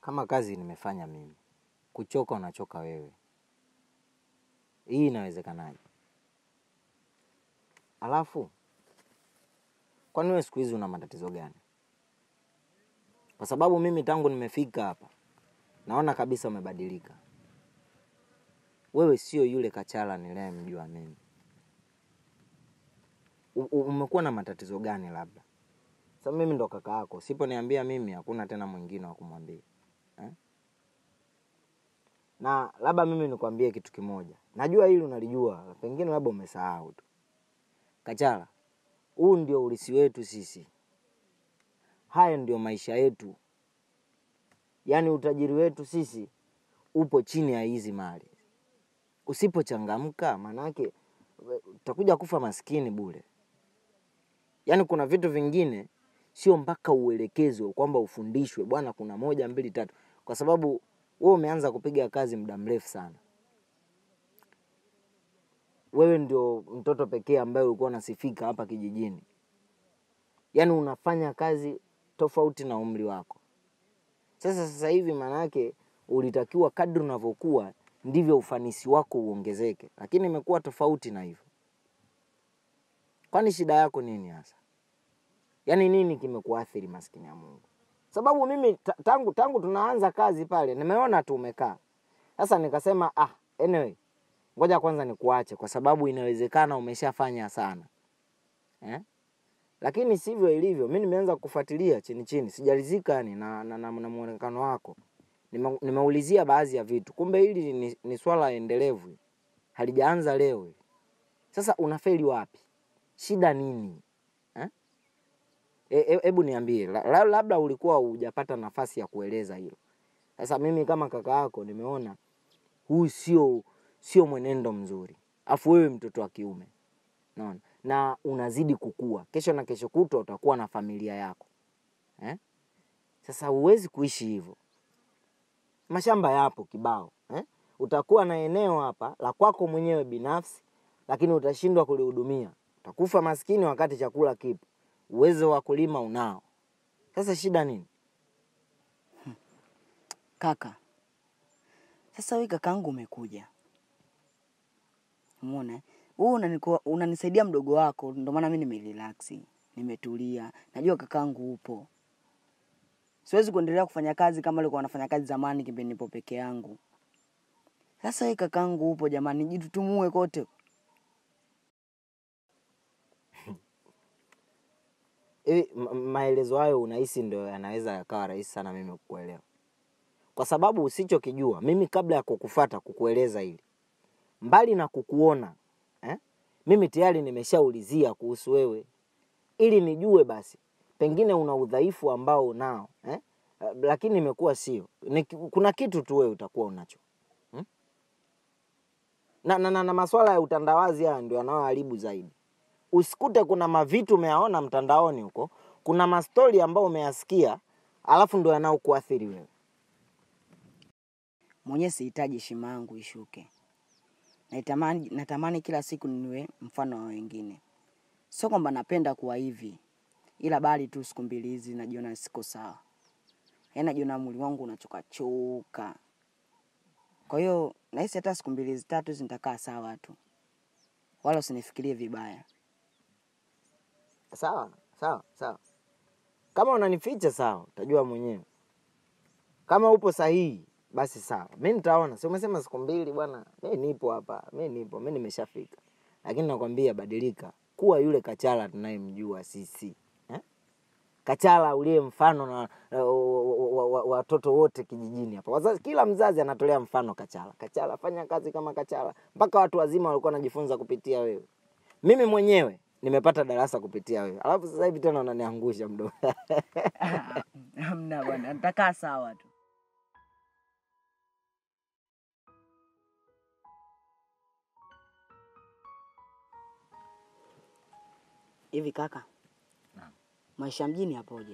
kama kazi nimefanya mimi, kuchoka unachoka wewe, hii inawezekanaje? Alafu kwani wewe siku hizi una matatizo gani? Kwa sababu mimi tangu nimefika hapa naona kabisa umebadilika. Wewe sio yule Kachala niliyemjua mimi. U- u- Umekuwa na matatizo gani labda? Sasa mimi ndo kaka yako, usiponiambia mimi hakuna tena mwingine wa kumwambia eh? Na labda mimi nikwambie kitu kimoja, najua hili unalijua, pengine labda umesahau tu. Kachala, huu ndio ulisi wetu sisi, haya ndio maisha yetu, yaani utajiri wetu sisi upo chini ya hizi mali. Usipochangamka maanake we- utakuja kufa maskini bure. Yaani kuna vitu vingine sio mpaka uelekezwe kwamba ufundishwe, bwana, kuna moja mbili tatu, kwa sababu wewe umeanza kupiga kazi muda mrefu sana. Wewe ndio mtoto pekee ambaye ulikuwa unasifika hapa kijijini, yaani unafanya kazi tofauti na umri wako. Sasa sasa hivi maanake ulitakiwa kadri unavyokuwa ndivyo ufanisi wako uongezeke, lakini imekuwa tofauti na hivyo. Kwani shida yako nini hasa? Yaani nini kimekuathiri maskini ya Mungu? Sababu mimi ta- tangu tangu tunaanza kazi pale nimeona tu umekaa. Sasa nikasema ah, anyway, ngoja kwanza nikuache kwa sababu inawezekana umeshafanya sana eh? Lakini sivyo ilivyo. Mi nimeanza kufuatilia chini chini, sijalizika yani na, na, na, na muonekano wako. Nime, nimeulizia baadhi ya vitu, kumbe hili ni, ni swala endelevu, halijaanza leo. hili. Sasa unafeli wapi? Shida nini eh? Hebu e, hebu niambie, la- la- labda ulikuwa hujapata nafasi ya kueleza hilo. Sasa mimi kama kaka yako nimeona huu sio sio mwenendo mzuri, afu wewe mtoto wa kiume naona, na unazidi kukua, kesho na kesho kutwa utakuwa na familia yako eh? Sasa huwezi kuishi hivyo. Mashamba yapo kibao eh? Utakuwa na eneo hapa la kwako mwenyewe binafsi, lakini utashindwa kulihudumia. Utakufa maskini wakati chakula kipo, uwezo wa kulima unao. Sasa shida nini? Kaka, sasa wewe kakaangu umekuja, umeona eh? wewe unaniko- unanisaidia mdogo wako, ndio maana mimi nimerelax, nimetulia, najua kakaangu upo. Siwezi kuendelea kufanya kazi kama alikuwa anafanya kazi zamani kipindi nipo peke yangu. Sasa wewe kakaangu upo, jamani, jitutumue kote. Hivi ma- maelezo hayo unahisi ndio yanaweza yakawa rahisi sana mimi kukuelewa, kwa sababu usichokijua mimi kabla ya kukufata kukueleza hili, mbali na kukuona eh, mimi tayari nimeshaulizia kuhusu wewe ili nijue basi pengine una udhaifu ambao unao eh? eh, Lakini imekuwa sio ni, kuna kitu tu wewe utakuwa unacho hmm? na, na, na, na maswala ya utandawazi haya ndio yanayoharibu zaidi. Usikute kuna mavitu umeyaona mtandaoni huko, kuna mastori ambayo umeyasikia, alafu ndio yanayokuathiri wewe. Mwenyewe sihitaji heshima yangu ishuke. Naitamani, natamani kila siku niwe mfano wa wengine. Sio kwamba napenda kuwa hivi, ila bali tu siku mbili hizi najiona siko sawa, yaani najiona mwili wangu unachoka choka. Kwa hiyo nahisi hata siku mbili hizi tatu hizi nitakaa sawa tu, wala usinifikirie vibaya. Sawa sawa sawa, kama unanificha sawa, utajua mwenyewe. Kama upo sahihi, basi sawa, mi nitaona. Si umesema siku mbili bwana? Mi nipo hapa, mi nipo, mi nimeshafika. Lakini nakwambia badilika, kuwa yule Kachala tunayemjua sisi eh? Kachala uliye mfano na na wa- wa- wa- watoto wote kijijini hapa. Wazazi, kila mzazi anatolea mfano Kachala. Kachala, fanya kazi kama Kachala, mpaka watu wazima walikuwa wanajifunza kupitia wewe. Mimi mwenyewe nimepata darasa kupitia wewe, alafu sasa hivi tena unaniangusha mdomo. Hamna bwana, nitakaa sawa tu. Hivi kaka, Naam. maisha mjini yapoje?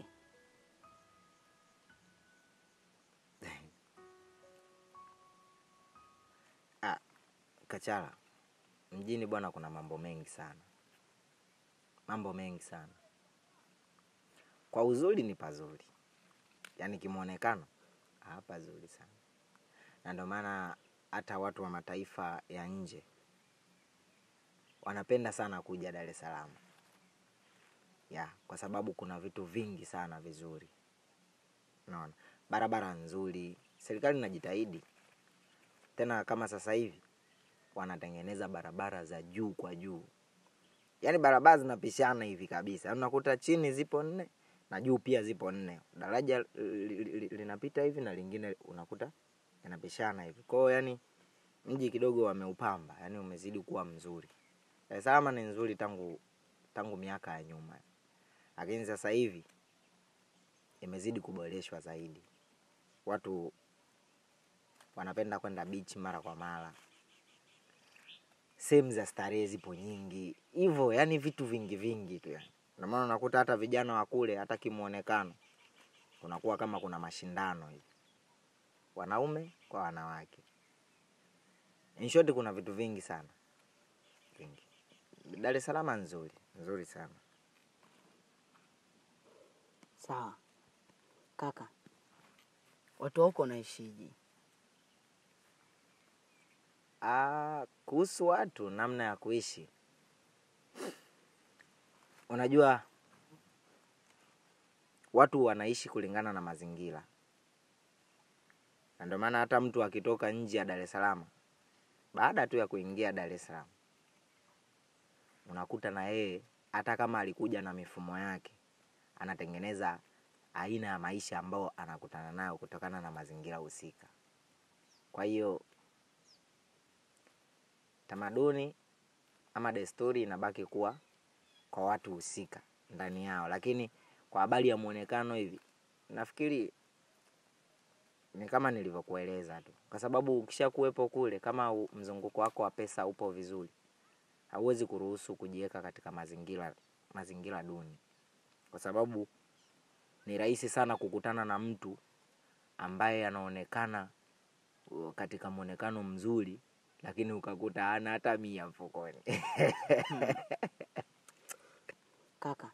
Ah, Kachala, mjini bwana, kuna mambo mengi sana, mambo mengi sana. Kwa uzuri ni pazuri, yaani kimwonekano Ah, pazuri sana, na ndio maana hata watu wa mataifa ya nje wanapenda sana kuja Dar es Salaam ya kwa sababu kuna vitu vingi sana vizuri. Unaona, barabara nzuri, serikali inajitahidi tena. Kama sasa hivi wanatengeneza barabara za juu kwa juu, yaani barabara zinapishana hivi kabisa, Yaani unakuta chini zipo nne na juu pia zipo nne, daraja li- li- li- linapita hivi na lingine unakuta yanapishana hivi. Kwa hiyo yani mji kidogo wameupamba, yani umezidi kuwa mzuri. Dar es Salaam ni nzuri tangu tangu miaka ya nyuma, lakini sasa hivi imezidi kuboreshwa zaidi. Watu wanapenda kwenda beach mara kwa mara, sehemu za starehe zipo nyingi hivyo, yani vitu vingi vingi tu yani. Ndio maana unakuta hata vijana wa kule, hata kimuonekano kunakuwa kama kuna mashindano hivi, wanaume kwa wanawake. In short, kuna vitu vingi sana vingi. Dar es Salaam nzuri nzuri sana. Sawa kaka, watu wa huko wanaishije? Ah, kuhusu watu, namna ya kuishi, unajua watu wanaishi kulingana na mazingira, na ndio maana hata mtu akitoka nje ya Dar es Salaam, baada tu ya kuingia Dar es Salaam, unakuta na yeye hata kama alikuja na mifumo yake, anatengeneza aina ya maisha ambayo anakutana nayo kutokana na mazingira husika. Kwa hiyo tamaduni ama desturi inabaki kuwa kwa watu husika ndani yao, lakini kwa habari ya muonekano hivi, nafikiri ni kama nilivyokueleza tu, kwa sababu ukisha kuwepo kule, kama u- mzunguko wako wa pesa upo vizuri, hauwezi kuruhusu kujiweka katika mazingira mazingira duni, kwa sababu ni rahisi sana kukutana na mtu ambaye anaonekana uh, katika mwonekano mzuri lakini ukakuta hana hata mia mfukoni. Kaka,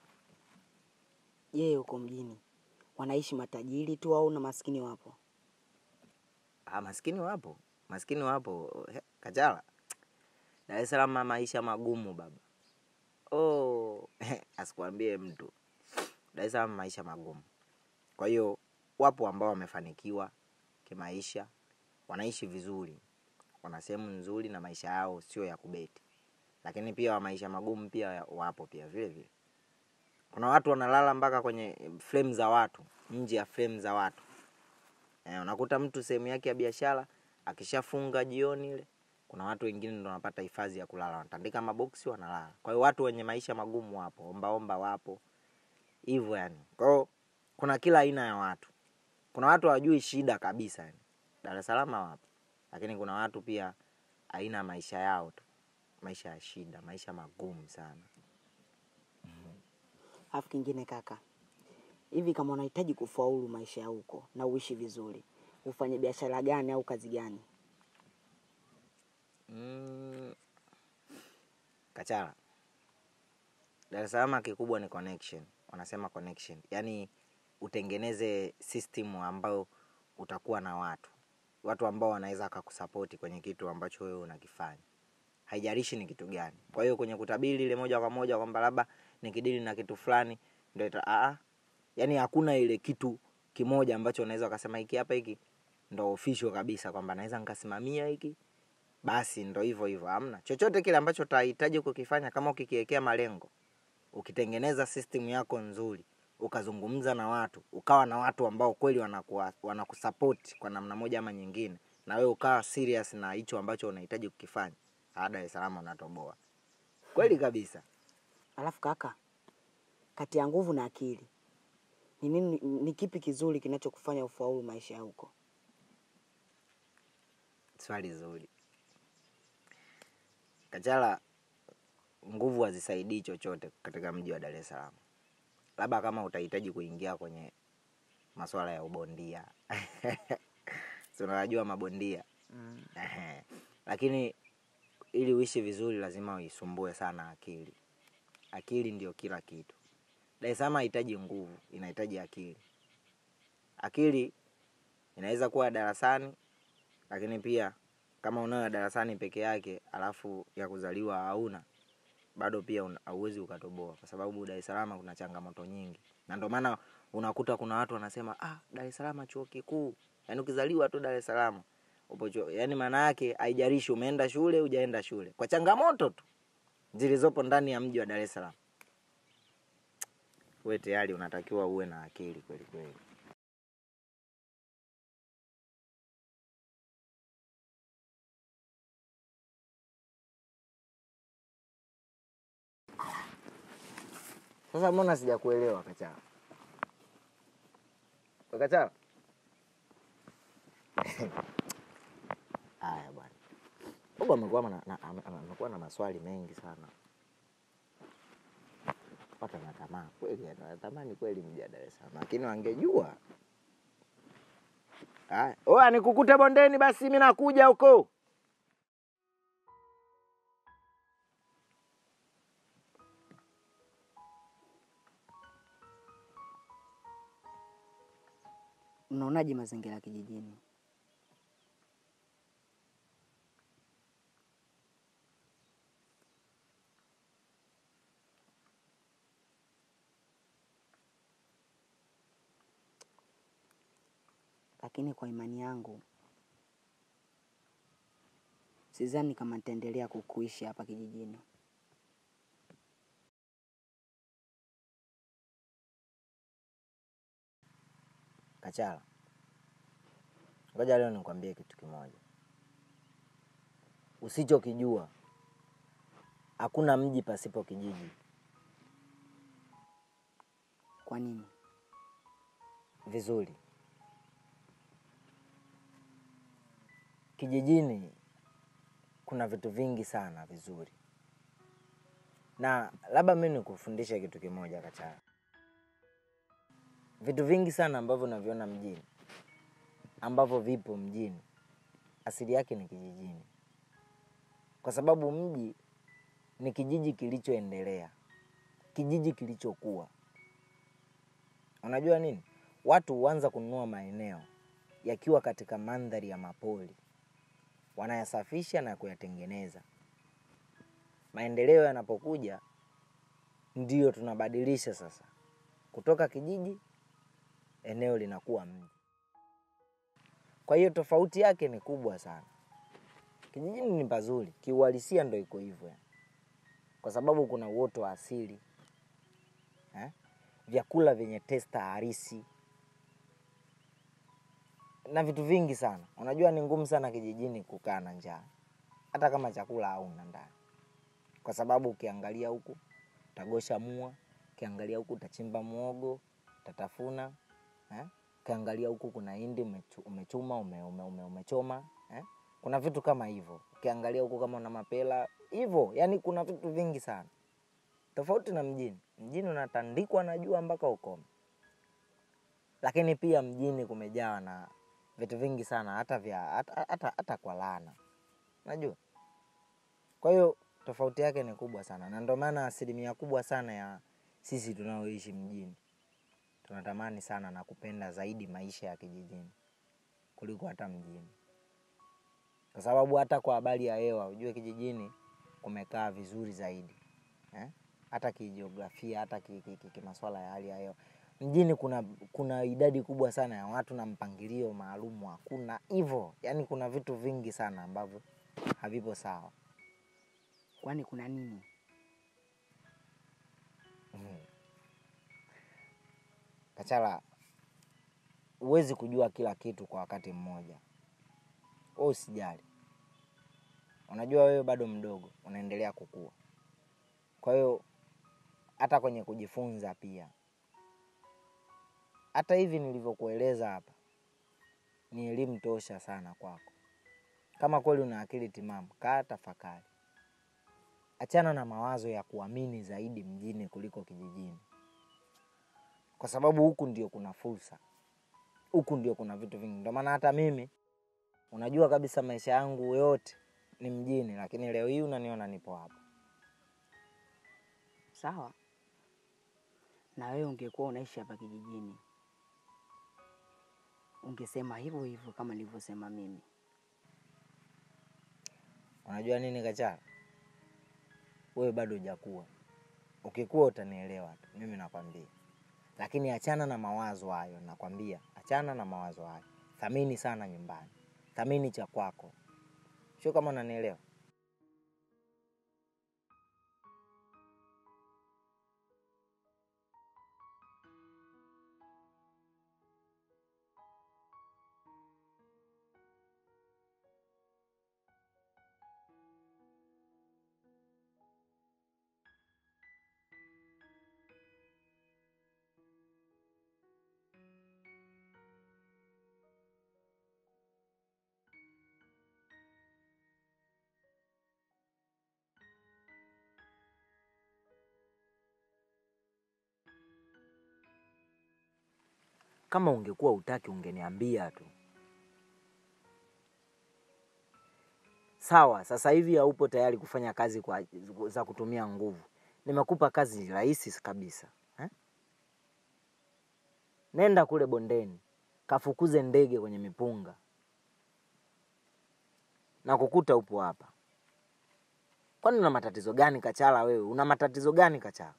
je, huko mjini wanaishi matajiri tu au na maskini wapo? Ah, maskini wapo, maskini wapo. He, Kachala, Dar es Salaam maisha magumu baba. Oh, asikuambie mtu, Dar es Salaam maisha magumu. Kwa hiyo wapo ambao wamefanikiwa kimaisha, wanaishi vizuri, wana sehemu nzuri na maisha yao sio ya kubeti, lakini pia wa maisha magumu pia ya- wapo pia vile vile. Kuna watu wanalala mpaka kwenye frame za watu, nje ya frame za watu. Eh, unakuta mtu sehemu yake ya biashara akishafunga jioni ile, kuna watu wengine ndo wanapata hifadhi ya kulala, wanatandika maboksi wanalala. Kwa hiyo watu wenye maisha magumu wapo, ombaomba wapo, hivyo yani. Kwa hiyo kuna kila aina ya watu. Kuna watu hawajui shida kabisa yani. Dar es Salaam wapo, lakini kuna watu pia aina ya maisha yao tu, maisha ya shida, maisha magumu sana. Alafu kingine kaka, hivi kama unahitaji kufaulu maisha ya huko na uishi vizuri, ufanye biashara gani au kazi gani? Mm, Kachala, Dar es Salaam kikubwa ni connection, wanasema connection, yaani utengeneze system ambayo utakuwa na watu watu ambao wanaweza wakakusapoti kwenye kitu ambacho wewe unakifanya, haijalishi ni kitu gani. Kwa hiyo kwenye kutabiri ile moja kwa moja kwamba labda nikidili na kitu fulani ndio ita aa, yaani hakuna ile kitu kimoja ambacho unaweza ukasema hiki hapa hiki ndo official kabisa kwamba naweza nikasimamia hiki basi ndo hivyo hivyo. Hamna chochote kile ambacho utahitaji kukifanya, kama ukikiwekea malengo, ukitengeneza system yako nzuri, ukazungumza na watu, ukawa na watu ambao kweli wanakuwa wanakusupport kwa namna moja ama nyingine, na wewe ukawa serious na hicho ambacho unahitaji kukifanya, ah, Dar es Salaam unatoboa kweli kabisa. Alafu kaka, kati ya nguvu na akili ni nini, ni kipi kizuri kinachokufanya ufaulu maisha ya huko? Swali zuri Kachala, nguvu hazisaidii chochote katika mji wa Dar es Salaam, labda kama utahitaji kuingia kwenye masuala ya ubondia si unawajua mabondia Ehe. lakini ili uishi vizuri lazima uisumbue sana akili. Akili ndio kila kitu. Dar es Salaam haihitaji nguvu, inahitaji akili. Akili inaweza kuwa darasani lakini pia kama unayo ya darasani peke yake alafu ya kuzaliwa hauna bado pia una- hauwezi ukatoboa kwa sababu Dar es Salaam kuna changamoto nyingi na ndio maana unakuta kuna watu wanasema ah, Dar es Salaam chuo kikuu yaani ukizaliwa tu Dar es Salaam upo chuo yaani maana yake haijalishi umeenda shule hujaenda shule kwa changamoto tu zilizopo ndani ya mji wa Dar es Salaam we tayari unatakiwa uwe na akili kweli kweli Sasa mbona sijakuelewa Kachala? We Kachala? Haya bwana. Huko amekuwa na, na, ame- ame- amekuwa na maswali mengi sana. Pata na tamaa kweli, yani natamani kweli mji wa Dar es Salaam, lakini wangejua. Haya, oya nikukute bondeni basi, mimi nakuja huko. Unaonaje mazingira ya kijijini? Lakini kwa imani yangu sidhani kama nitaendelea kukuishi hapa kijijini. Kachala, ngoja leo nikwambie kitu kimoja. Usichokijua, hakuna mji pasipo kijiji. Kwa nini? Vizuri, kijijini kuna vitu vingi sana vizuri, na labda mi nikufundishe kitu kimoja Kachala. Vitu vingi sana ambavyo naviona mjini, ambavyo vipo mjini, asili yake ni kijijini, kwa sababu mji ni kijiji kilichoendelea, kijiji kilichokuwa. Unajua nini? Watu huanza kununua maeneo yakiwa katika mandhari ya mapori, wanayasafisha na kuyatengeneza. Maendeleo yanapokuja, ndiyo tunabadilisha sasa, kutoka kijiji eneo linakuwa mji. Kwa hiyo tofauti yake ni kubwa sana. Kijijini ni pazuri, kiuhalisia ndo iko hivyo, yani. kwa sababu kuna uoto wa asili eh? vyakula vyenye testa harisi na vitu vingi sana. Unajua ni ngumu sana kijijini kukaa na njaa, hata kama chakula hauna ndani, kwa sababu ukiangalia huku utagosha mua, ukiangalia huku utachimba muogo, utatafuna eh? Ukiangalia huku kuna hindi umechu- umechuma ume, ume, ume, umechoma eh? Kuna vitu kama hivyo. Ukiangalia huku kama una mapela hivyo, yani kuna vitu vingi sana tofauti na mjini. Mjini unatandikwa na jua mpaka ukome, lakini pia mjini kumejawa na vitu vingi sana, hata vya hata, hata, hata kwa laana, unajua. Kwa hiyo tofauti yake ni kubwa sana, na ndio maana asilimia kubwa sana ya sisi tunaoishi mjini tunatamani sana na kupenda zaidi maisha ya kijijini kuliko hata mjini, kwa sababu hata kwa habari ya hewa, ujue kijijini kumekaa vizuri zaidi eh? hata kijiografia, hata ki- ki- ki- kimaswala ya hali ya hewa. Mjini kuna kuna idadi kubwa sana ya watu na mpangilio maalum hakuna hivyo, yani kuna vitu vingi sana ambavyo havipo sawa. Kwani kuna nini? Kachala, huwezi kujua kila kitu kwa wakati mmoja. Wewe usijali, unajua wewe bado mdogo, unaendelea kukua. Kwa hiyo hata kwenye kujifunza pia, hata hivi nilivyokueleza hapa, ni elimu tosha sana kwako. Kama kweli una akili timamu, kaa tafakari, achana na mawazo ya kuamini zaidi mjini kuliko kijijini, kwa sababu huku ndio kuna fursa, huku ndio kuna vitu vingi. Ndio maana hata mimi unajua kabisa maisha yangu yote ni mjini, lakini leo hii unaniona nipo hapa. Sawa, na wewe ungekuwa unaishi hapa kijijini, ungesema hivyo hivyo kama nilivyosema mimi. Unajua nini Kachala, wewe bado hujakuwa. Ukikuwa utanielewa tu, mimi nakwambia. Lakini achana na mawazo hayo, nakwambia, achana na mawazo hayo. Thamini sana nyumbani, thamini cha kwako, sio kama unanielewa. Kama ungekuwa utaki ungeniambia tu. Sawa, sasa hivi haupo tayari kufanya kazi kwa, za kutumia nguvu. Nimekupa kazi rahisi kabisa eh? Nenda kule bondeni kafukuze ndege kwenye mipunga na kukuta upo hapa. Kwani una matatizo gani Kachala? Wewe una matatizo gani Kachala?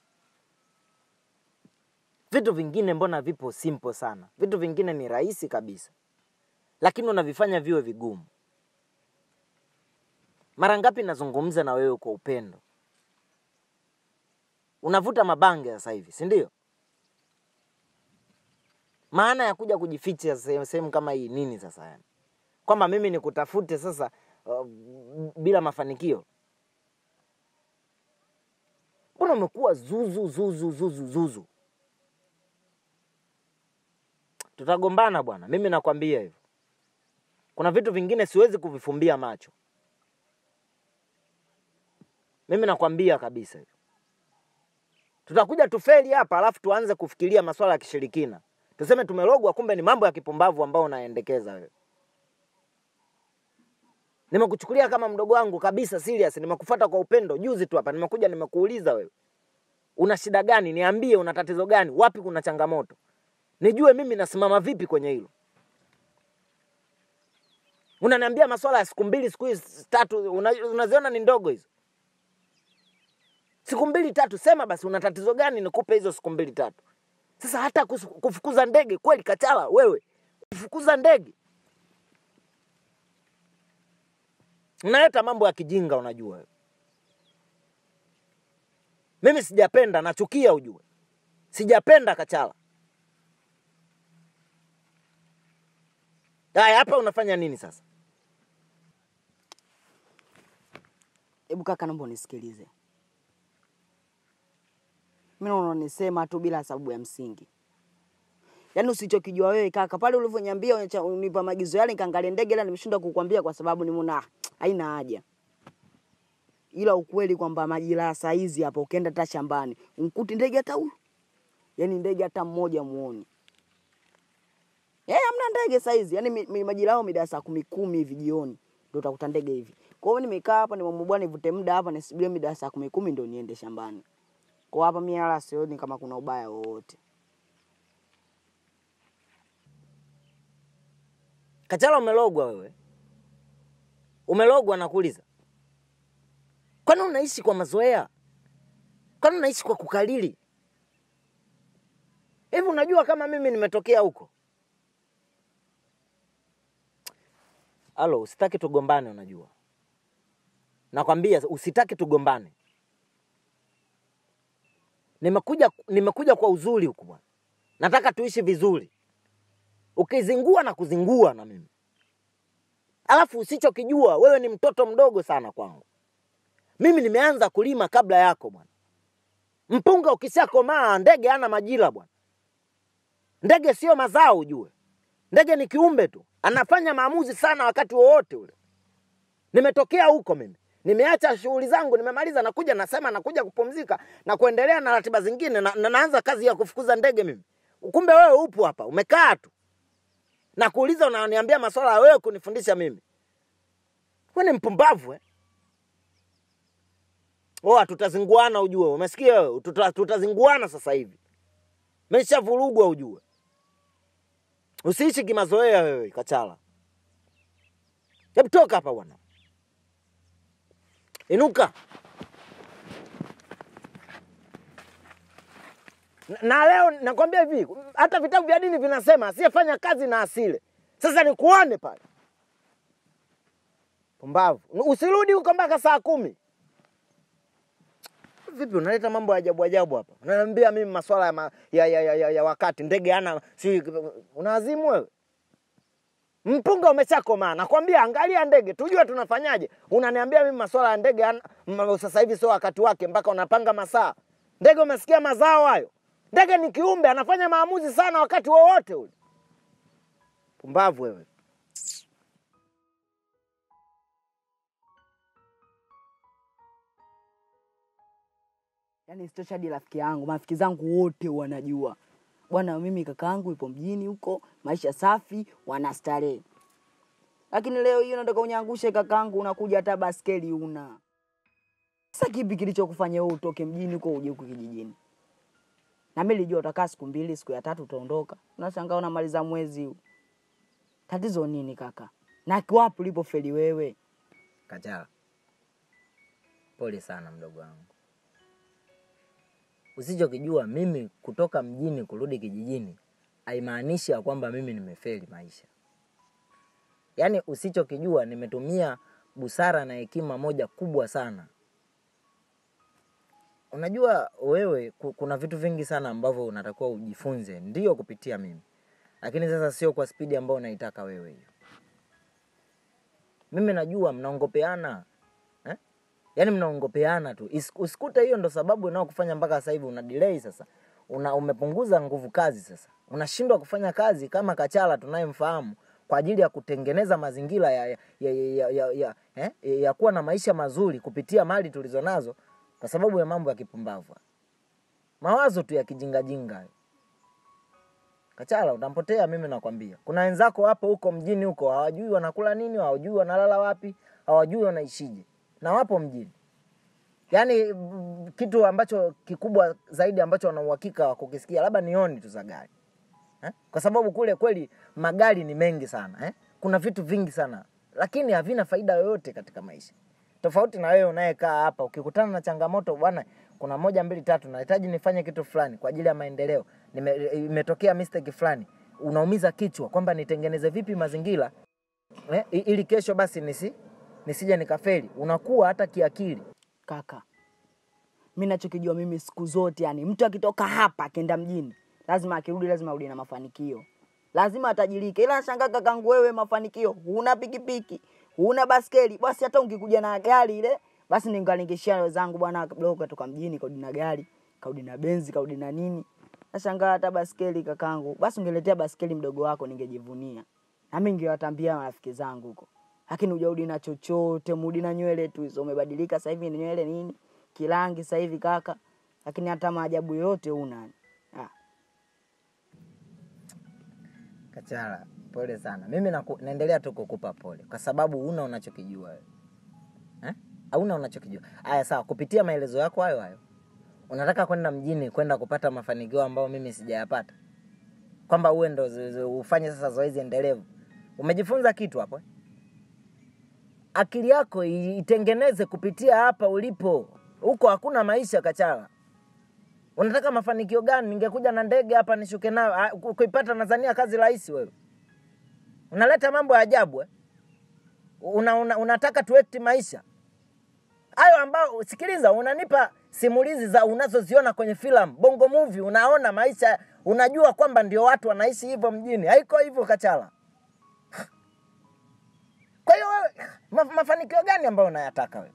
Vitu vingine mbona vipo simple sana, vitu vingine ni rahisi kabisa, lakini unavifanya viwe vigumu. Mara ngapi nazungumza na wewe kwa upendo, unavuta mabange sasa hivi, si ndio? Maana ya kuja kujificha sehemu sehemu kama hii nini sasa? Yani kwamba mimi nikutafute sasa uh, bila mafanikio? Mbona umekuwa zuzu zuzu zuzu zuzu? Tutagombana bwana, mimi nakwambia hivyo. Kuna vitu vingine siwezi kuvifumbia macho, mimi nakwambia kabisa hivyo. Tutakuja tufeli hapa, alafu tuanze kufikiria masuala ya kishirikina, tuseme tumelogwa, kumbe ni mambo ya kipumbavu ambao unaendekeza wewe. Nimekuchukulia kama mdogo wangu kabisa, serious. Nimekufuata kwa upendo. Juzi tu hapa nimekuja, nimekuuliza wewe una shida gani, niambie, una tatizo gani, wapi kuna changamoto, nijue mimi nasimama vipi kwenye hilo. Unaniambia maswala ya siku mbili, siku hizi tatu, una- unaziona ni ndogo hizo siku mbili tatu, sema basi una tatizo gani, nikupe hizo siku mbili tatu. Sasa hata kus- kufukuza ndege kweli, Kachala wewe, kufukuza ndege unaleta mambo ya kijinga, unajua wewe. Mimi sijapenda, nachukia, ujue sijapenda Kachala. Haya, hapa unafanya nini sasa? Hebu kaka, naomba unisikilize. Mimi naona unanisema tu bila sababu ya msingi. Yaani usichokijua wewe kaka, pale ulivyoniambia unacha- unipa maagizo yale nikaangalia ndege ila nimeshindwa kukwambia kwa sababu nimeona ah, haina haja. Ila ukweli kwamba majira ya saa hizi hapa ukienda hata shambani, unkuti ndege hata huyu. Yaani ndege hata mmoja muoni. Eh, hamna ndege saa hizi. Yaani mi- mi- majira yao mida ya saa kumi kumi hivi jioni ndio utakuta ndege hivi. Kwa hiyo nimekaa hapa nimeamua bwana nivute muda hapa nisubirie mida ya saa kumi kumi ndio niende shambani. Kwa hapa mimi wala sioni kama kuna ubaya wowote. Kachala, umelogwa wewe, umelogwa. Nakuuliza, kwani unaishi kwa mazoea? Kwani unaishi kwa kukalili? Hivi unajua kama mimi nimetokea huko? Alo, usitaki tugombane, unajua nakwambia, usitaki tugombane. Nimekuja, nimekuja kwa uzuri huku bwana, nataka tuishi vizuri ukizingua na kuzingua na mimi. Alafu usichokijua wewe ni mtoto mdogo sana kwangu. Mimi nimeanza kulima kabla yako bwana. Mpunga ukishakomaa, ndege hana majira bwana. Ndege sio mazao ujue. Ndege ni kiumbe tu, anafanya maamuzi sana wakati wowote ule. Nimetokea huko mimi, nimeacha shughuli zangu, nimemaliza, nakuja nasema, nakuja kupumzika na kuendelea na ratiba zingine, na, na naanza kazi ya kufukuza ndege mimi. Kumbe wewe upo hapa umekaa tu na kuuliza, unaniambia maswala ya wewe kunifundisha mimi. Wewe ni mpumbavu eh? Oa, tutazinguana ujue, umesikia wewe? Tuta, tutazinguana sasa hivi, meshavurugwa ujue. Usiishi kimazoea wewe Kachala. Hebu toka hapa bwana, inuka. Na- Na leo nakwambia hivi, hata vitabu vya dini vinasema asiyefanya kazi na asile. Sasa nikuone pale, pumbavu. Usirudi huko mpaka saa kumi. Vipi unaleta mambo ya ajabu ajabu hapa? Unaniambia mimi maswala ya, ma, ya, ya, ya, ya, ya wakati ndege ana si unawazimu wewe? Mpunga umeshakomaa, nakwambia angalia ndege tujue tunafanyaje. Unaniambia mimi maswala ya ndege ana- m- sasa hivi sio wakati wake, mpaka unapanga masaa. Ndege umesikia mazao hayo? Ndege ni kiumbe anafanya maamuzi sana wakati wowote ule. Pumbavu wewe. Yaani sitosha hadi rafiki yangu, marafiki zangu wote wanajua bwana, mimi kaka yangu yupo mjini huko, maisha safi, wanastarehe. Lakini leo hiyo nataka unyangushe kakaangu, unakuja hata baskeli una. Sasa kipi kilichokufanya wewe utoke mjini huko uje huku kijijini? Na mimi nilijua utakaa siku mbili, siku ya tatu utaondoka. Unashangaa unamaliza mwezi huu. Tatizo nini kaka? Na wapi ulipofeli wewe? Kachala, pole sana mdogo wangu. Usichokijua mimi kutoka mjini kurudi kijijini haimaanishi ya kwamba mimi nimefeli maisha. Yaani usichokijua nimetumia busara na hekima moja kubwa sana. Unajua wewe, ku- kuna vitu vingi sana ambavyo unatakiwa ujifunze, ndiyo kupitia mimi, lakini sasa sio kwa spidi ambayo unaitaka wewe hiyo. Mimi najua mnaongopeana eh? Yaani mnaongopeana tu, Is- usikute hiyo ndo sababu inayokufanya mpaka sasa hivi una delay sasa, una umepunguza nguvu kazi sasa, unashindwa kufanya kazi kama Kachala tunayemfahamu kwa ajili ya kutengeneza mazingira ya, ya, ya, ya, ya, ya, eh? ya kuwa na maisha mazuri kupitia mali tulizonazo, kwa sababu ya mambo ya kipumbavu, mawazo tu ya kijingajinga hayo. Kachala utampotea, mimi nakwambia. Kuna wenzako hapo huko mjini huko hawajui wanakula nini, hawajui wanalala wapi, hawajui wanaishije, na wapo mjini. Yaani mm, kitu ambacho kikubwa zaidi ambacho wana uhakika wa kukisikia labda ni honi tu za gari eh? Kwa sababu kule kweli magari ni mengi sana eh? Kuna vitu vingi sana lakini havina faida yoyote katika maisha, tofauti na wewe unayekaa hapa. Ukikutana na changamoto, bwana, kuna moja mbili tatu, nahitaji nifanye kitu fulani kwa ajili ya maendeleo, nime- imetokea mistake fulani, unaumiza kichwa kwamba nitengeneze vipi mazingira eh? i- ili kesho basi nisi nisije nikafeli. Unakuwa hata kiakili Kaka, mi nachokijua mimi siku zote, yani mtu akitoka hapa akienda mjini, lazima akirudi, lazima arudi na mafanikio, lazima atajirike. Ila nashangaa kakangu, wewe mafanikio huna pikipiki, huna baskeli, basi hata ungekuja na gari ile, basi ningalingeshia wenzangu, bwana kidogo katoka mjini, kaudi na gari, kaudi na benzi, kaudi na nini. Nashangaa hata baskeli kakangu, basi ungeletea baskeli mdogo wako, ningejivunia nami ningewatambia marafiki zangu huko lakini hujarudi na chochote, mrudi na nywele tu hizo. Umebadilika sasa hivi ni nywele nini, kirangi sasa hivi kaka, lakini hata maajabu yote una. Ah, Kachala, pole sana. Mimi naku, naendelea tu kukupa pole kwa sababu huna unachokijua wewe eh? Hauna unachokijua. Haya, sawa, kupitia maelezo yako hayo hayo unataka kwenda mjini kwenda kupata mafanikio ambayo mimi sijayapata, kwamba uwe ndo zo- zo- ufanye sasa zoezi endelevu. Umejifunza kitu hapo eh? Akili yako i- itengeneze kupitia hapa ulipo. Huko hakuna maisha, Kachala. Unataka mafanikio gani? Ningekuja na ndege hapa nishuke nayo. Ah, ku- Kuipata Tanzania kazi rahisi wewe. Unaleta mambo ya ajabu eh? Una, una, unataka tuekti maisha hayo ambao, sikiliza, unanipa simulizi za unazoziona kwenye filamu bongo movie, unaona maisha, unajua kwamba ndio watu wanaishi hivyo mjini. Haiko hivyo Kachala. Kwa hiyo wewe, ma, mafanikio gani ambayo unayataka wewe?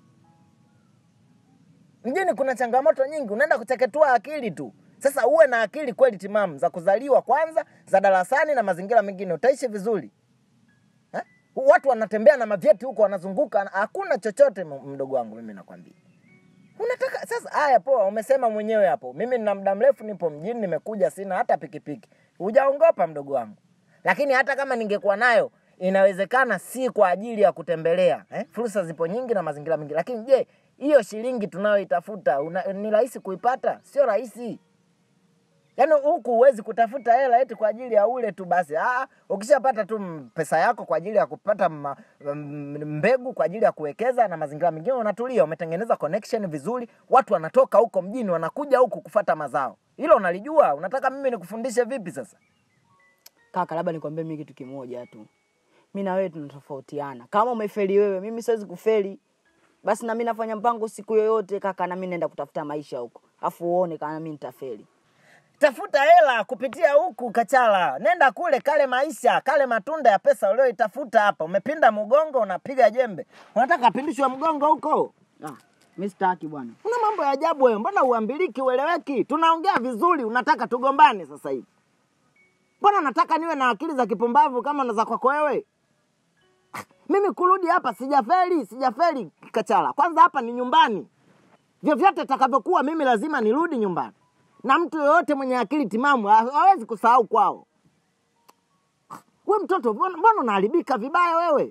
Mjini kuna changamoto nyingi, unaenda kucheketua akili tu. Sasa uwe na akili kweli timamu za kuzaliwa kwanza, za darasani na mazingira mengine, utaishi vizuri eh? Watu wanatembea na mavyeti huko, wanazunguka, hakuna chochote. m- Mdogo wangu, mimi nakwambia unataka sasa. Haya, poa, umesema mwenyewe hapo. Mimi nina muda mrefu nipo mjini, nimekuja, sina hata pikipiki. Hujaongopa mdogo wangu, lakini hata kama ningekuwa nayo inawezekana si kwa ajili ya kutembelea eh? Fursa zipo nyingi na mazingira mengi, lakini je, hiyo shilingi tunayoitafuta una- ni rahisi kuipata? Sio rahisi yaani huku huwezi kutafuta hela eti kwa ajili ya ule tu basi. Ah, ukishapata tu m- pesa yako kwa ajili ya kupata ma, m- mbegu kwa ajili ya kuwekeza na mazingira mengine, unatulia, umetengeneza connection vizuri, watu wanatoka huko mjini wanakuja huku kufata mazao. Hilo unalijua? Unataka mimi nikufundishe vipi sasa? Kaka, labda nikwambie mimi kitu kimoja tu, mi na wewe tunatofautiana. Kama umefeli wewe, mimi siwezi kufeli. Basi na mimi nafanya mpango siku yoyote kaka, na mimi naenda kutafuta maisha huko, afu uone kama mimi nitafeli. tafuta hela kupitia huku Kachala, nenda kule, kale maisha, kale matunda ya pesa ulioitafuta hapa. Umepinda mgongo, unapiga jembe, unataka apindishwe mgongo huko? Ah, mimi sitaki bwana. Una mambo ya ajabu wewe, mbona uambiliki, ueleweki? Tunaongea vizuri, unataka tugombane sasa hivi? Mbona nataka niwe na akili za kipumbavu kama na za kwako wewe? Mimi kurudi hapa sijafeli, sijafeli Kachala. Kwanza hapa ni nyumbani, vyovyote takavyokuwa, mimi lazima nirudi nyumbani, na mtu yoyote mwenye akili timamu ha- hawezi kusahau kwao. We mtoto, mbona mbona unaharibika vibaya wewe?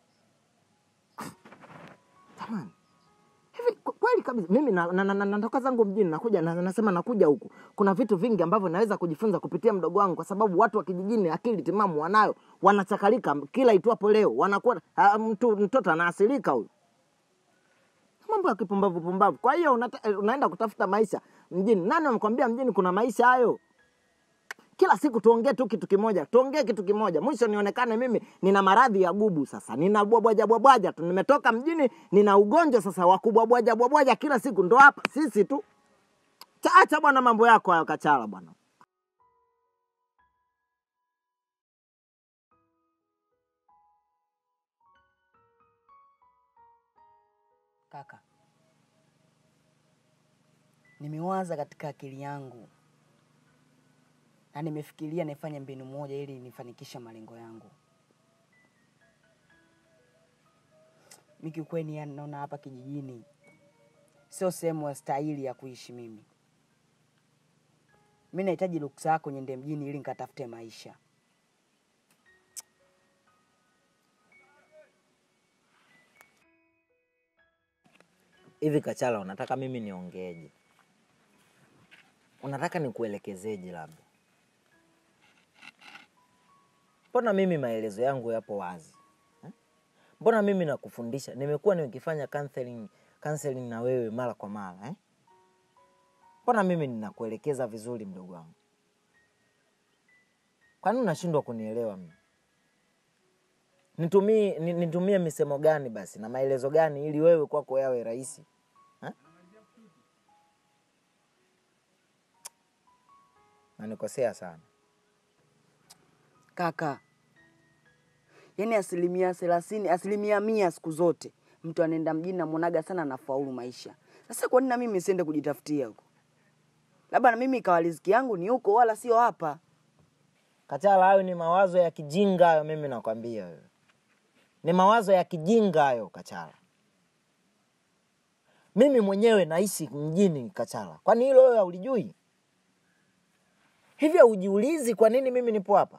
Jamani, hivi kwa- kweli kabisa mimi na- na- na- na- natoka zangu mjini nakuja na, nasema nakuja huku kuna vitu vingi ambavyo naweza kujifunza kupitia mdogo wangu kwa sababu watu wa kijijini akili timamu wanayo wanachakalika kila itwapo leo wanakuwa ah, mtu mtoto anaasilika huyu mambo ya kipumbavu pumbavu kwa hiyo unata, eh, unaenda kutafuta maisha mjini nani amekwambia mjini kuna maisha hayo kila siku tuongee tu kitu kimoja tuongee kitu kimoja mwisho nionekane mimi nina maradhi ya gubu sasa nina bwabwaja bwabwaja tu nimetoka mjini nina ugonjwa sasa wa kubwabwaja bwabwaja kila siku ndo hapa sisi tu Cha- acha bwana mambo yako hayo kachala bwana Kaka, nimewaza katika akili yangu na nimefikiria nifanye mbinu moja ili nifanikishe malengo yangu. Mi kiukweli, yani naona hapa kijijini sio sehemu ya stahili ya kuishi mimi. Mi nahitaji ruksa yako niende mjini ili nikatafute maisha. hivi kachala unataka mimi niongeeje unataka nikuelekezeje labda mbona mimi maelezo yangu yapo wazi eh? mbona mimi nakufundisha nimekuwa nikifanya counseling, counseling na wewe mara kwa mara eh? mbona mimi ninakuelekeza vizuri mdogo wangu kwani unashindwa kunielewa mimi nitumie ni- nitumie misemo gani basi na maelezo gani ili wewe kwako yawe rahisi eh? nanikosea sana Kaka, yaani asilimia thelathini, asilimia mia siku zote mtu anaenda mjini namwonaga sana anafaulu maisha. Sasa kwa nini na mimi siende kujitafutia huko? Labda na mimi ikawa riziki yangu ni huko, wala sio hapa. Kachala, hayo ni mawazo ya kijinga hayo, mimi nakwambia wewe, ni mawazo ya kijinga hayo Kachala. Mimi mwenyewe naishi mjini Kachala, kwani hilo wewe haulijui? Hivyo haujiulizi kwa nini mimi nipo hapa?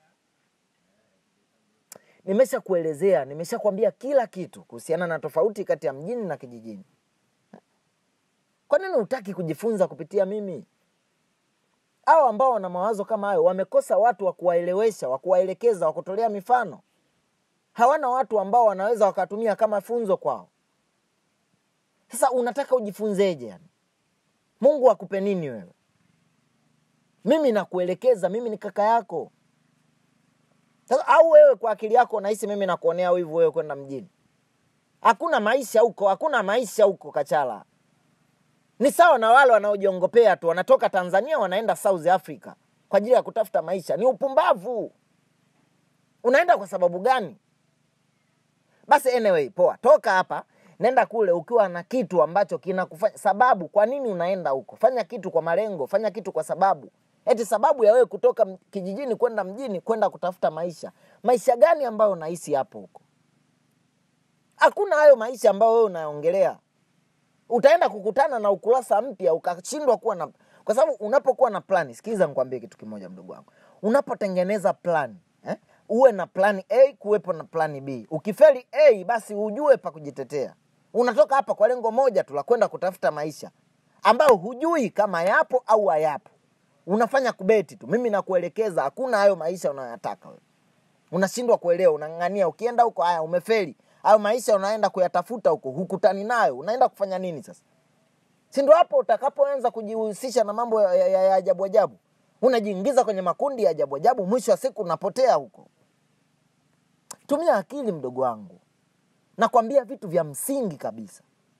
Nimesha kuelezea, nimesha kuambia kila kitu kuhusiana na tofauti kati ya mjini na kijijini. Kwa nini hutaki kujifunza kupitia mimi? hao ambao wana mawazo kama hayo wamekosa watu wa kuwaelewesha, wa kuwaelekeza, wa kutolea mifano. Hawana watu ambao wanaweza wakatumia kama funzo kwao. Sasa unataka ujifunzeje? Yani Mungu akupe nini wewe? Mimi nakuelekeza, mimi ni kaka yako. Sasa au wewe kwa akili yako unahisi mimi nakuonea wivu wewe kwenda mjini? Hakuna maisha huko, hakuna maisha huko Kachala. Ni sawa na wale wanaojiongopea tu, wanatoka Tanzania wanaenda South Africa kwa ajili ya kutafuta maisha. Ni upumbavu. Unaenda kwa sababu gani? Basi anyway, poa, toka hapa, nenda kule ukiwa na kitu ambacho kinakufanya sababu. Kwa nini unaenda huko? Fanya kitu kwa malengo, fanya kitu kwa sababu. Eti sababu ya wewe kutoka m- kijijini kwenda mjini kwenda kutafuta maisha. Maisha gani ambayo unahisi hapo huko? Hakuna hayo maisha ambayo wewe unaongelea utaenda kukutana na ukurasa mpya ukashindwa kuwa na kwa sababu unapokuwa na plani sikiliza nikwambie kitu kimoja mdogo wangu unapotengeneza plani eh, uwe na plani a kuwepo na plani b ukifeli a basi ujue pa kujitetea unatoka hapa kwa lengo moja tu la kwenda kutafuta maisha ambayo hujui kama yapo au hayapo unafanya kubeti tu mimi nakuelekeza hakuna hayo maisha unayoyataka wewe unashindwa kuelewa unang'ang'ania ukienda huko haya umefeli hayo maisha unaenda kuyatafuta huko hukutani nayo unaenda kufanya nini sasa si ndo hapo utakapoanza kujihusisha na mambo ya, ya, ya ajabu ajabu unajiingiza kwenye makundi ya ajabu ajabu mwisho wa siku unapotea huko tumia akili mdogo wangu nakwambia vitu vya msingi kabisa